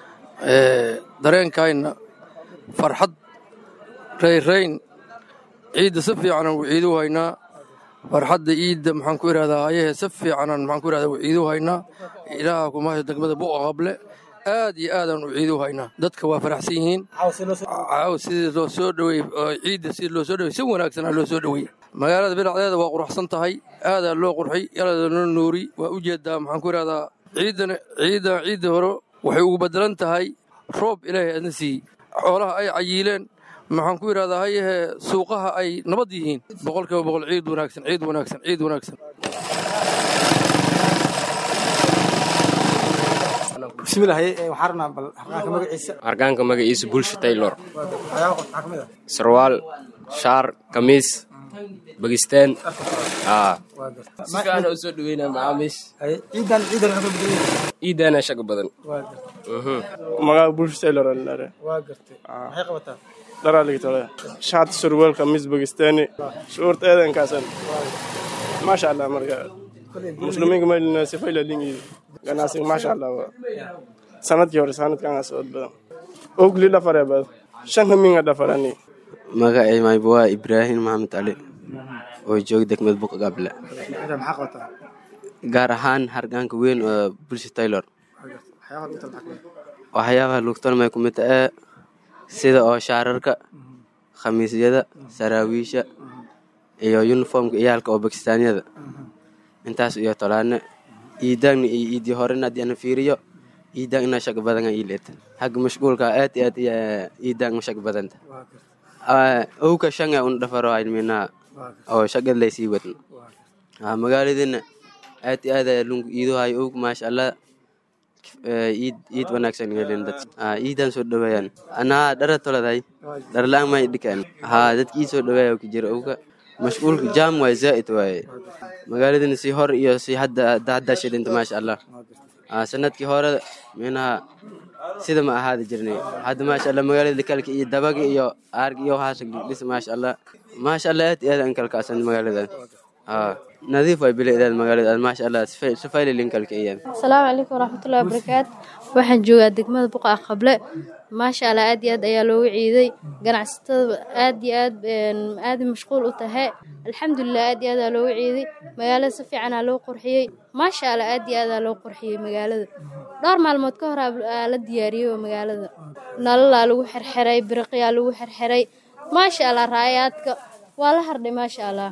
dareenkayna farxad rayrayn ciidda si fiicanaan u ciidu haynaa farxadda ciidda maxaan ku idhahdaa ayahe si fiicanaan maxaan ku idhahdaa u ciidu haynaa ilaaha kumahasha degmada buqa qable aad iyo aadaan u ciidu haynaa dadka waa faraxsan yihiin caaw sidii loo soo dhowey ciidda sidii loo soo dhowey si wanaagsan aa loo soo dhowey magaalada bilacdeeda waa quruxsan tahay aadaa loo qurxay yalaada loo nuuri waa u jeedaa maxaan ku idhahdaa ciiddan ciiddan ciidda hore waxay ugu bedelan tahay roob ilaahay aadna siiyey xoolaha ay cayiileen maxaan ku idhahdaa hayahe suuqaha ay nabad yihiin boqolkiiba boqol ciid wanaagsan ciid wanaagsan ciid wanaagsan hargaanka magaciisa bulsha taylor sarwaal shaar kamiis bagistaan si fiican u soo dhaweynaa macaamiish ciidana shaga badan magaca bulsha taylor alare dharaaligtole shaat surweel kamiis bagistaani shuurta eedankaasan maasha allah marka muslimiinka maylina sifayla lingi ganacsiga maasha allah sanadkii hore sanadkan socod badan ogli dhafare bad shan haminga dhafarani magacay maybuwaa ibraahim maxamed cali oo jooga degmad buq gable gaar ahaan hargaanka weyn oo bulsha taylor waxyaabaha lugtolmay ku mid ee sida oo shaararka khamiisyada saraawiisha iyo yuniformka iyaalka oo bakistaaniyada intaas iyo tolaane iidaagna iyo iidii horena haddii ana fiiriyo iidaag inaa shag badana iileeta xagga mashquulka aad iyo aad iidaag ma shag badanta owka shanga un dhafaro ayminaa oo shagad laysii wadno magaaladina aad iyo aad lungu iidohayo owg maasha allah iid iid wanaagsan gelin dad iidan soo dhaweeyaan anaa dhara toladay dharlaan may dhikaan haa dadka ii soo dhaweeya ku jira owga mashquulka jaam waay zaa'id waaye magaaladina si hor iyo si hadda hadda shidinta maasha allah sanadkii hore minaha sida ma ahaada jirnay hadda maasha allah magaalada kalka iyo dabaga iyo aarga iyo waxaas dhis maasha allah maasha allah aad iyo aad aan kalkaasan magaaladan haa nadiif way bilicdeed magaalada maasha allah sifaylilin kalka iyo asalaamu calaykum waraxmatullahi wabarakaatu waxaan joogaa degmada buqa qable maasha allah aad iyo aad ayaa loogu ciiday ganacsatada aad iyo aad aad mashquul u tahay alxamdulilah aad iyo aad aa loogu ciiday magaalada si fiicanaa loo qurxiyey maasha allah aad iyo aad aa loo qurxiyey magaalada dhowr maalmood ka hor aa la diyaariyey magaalada nalalaa lagu xirxiray biriqyaa lagu xirxiray maasha allah raayaadka waa la hardhay maasha allah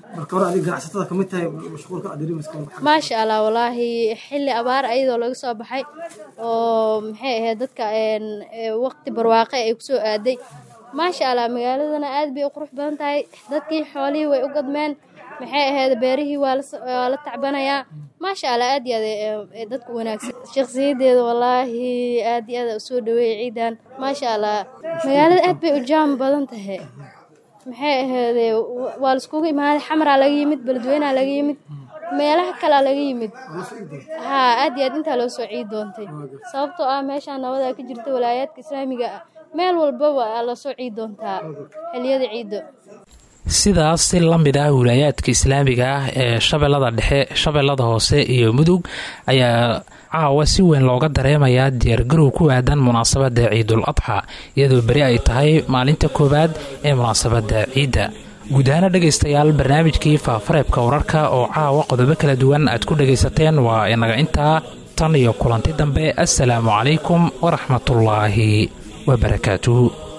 maasha allah walaahi xilli abaar ayadoo laga soo baxay oo maxay ahayd dadka waqti barwaaqe ay kusoo aaday maasha allah magaaladana aad bay u qurux badan tahay dadkii xoolihii way u gadmeen maxay ahayd beerihii waa la tacbanayaa maasha allah aad iyo aad dadka wanaagsan shakhsiyadeeda walaahi aad iyo aad usoo dhaweeyay ciidan maasha allah magaalada aad bay u jaam badan tahay maxay ahaydee waa laiskugu imaaday xamaraa laga yimid beledweynaa laga yimid meelaha kalaa laga yimid haa aad iyo aad intaa loo soo ciid doontay sababtoo ah meeshaan nabadaa ka jirta walaayaadka islaamiga ah meel walbaba aa lasoo ciid doontaa xiliyada ciidda sidaas si la mid ah wilaayaadka islaamiga ah ee shabeellada dhexe shabeellada hoose iyo mudug ayaa caawa si weyn looga dareemayaa diyaargarow ku aadan munaasabadda ciidul adxa iyadoo beri ay tahay maalinta koowaad ee munaasabadda ciidda guud ahaana dhegaystayaal barnaamijkii faafareebka wararka oo caawa qodobo kala duwan aad ku dhagaysateen waa inaga intaa tan iyo kulanti dambe assalaamu calaykum waraxmatullaahi wabarakaatuhu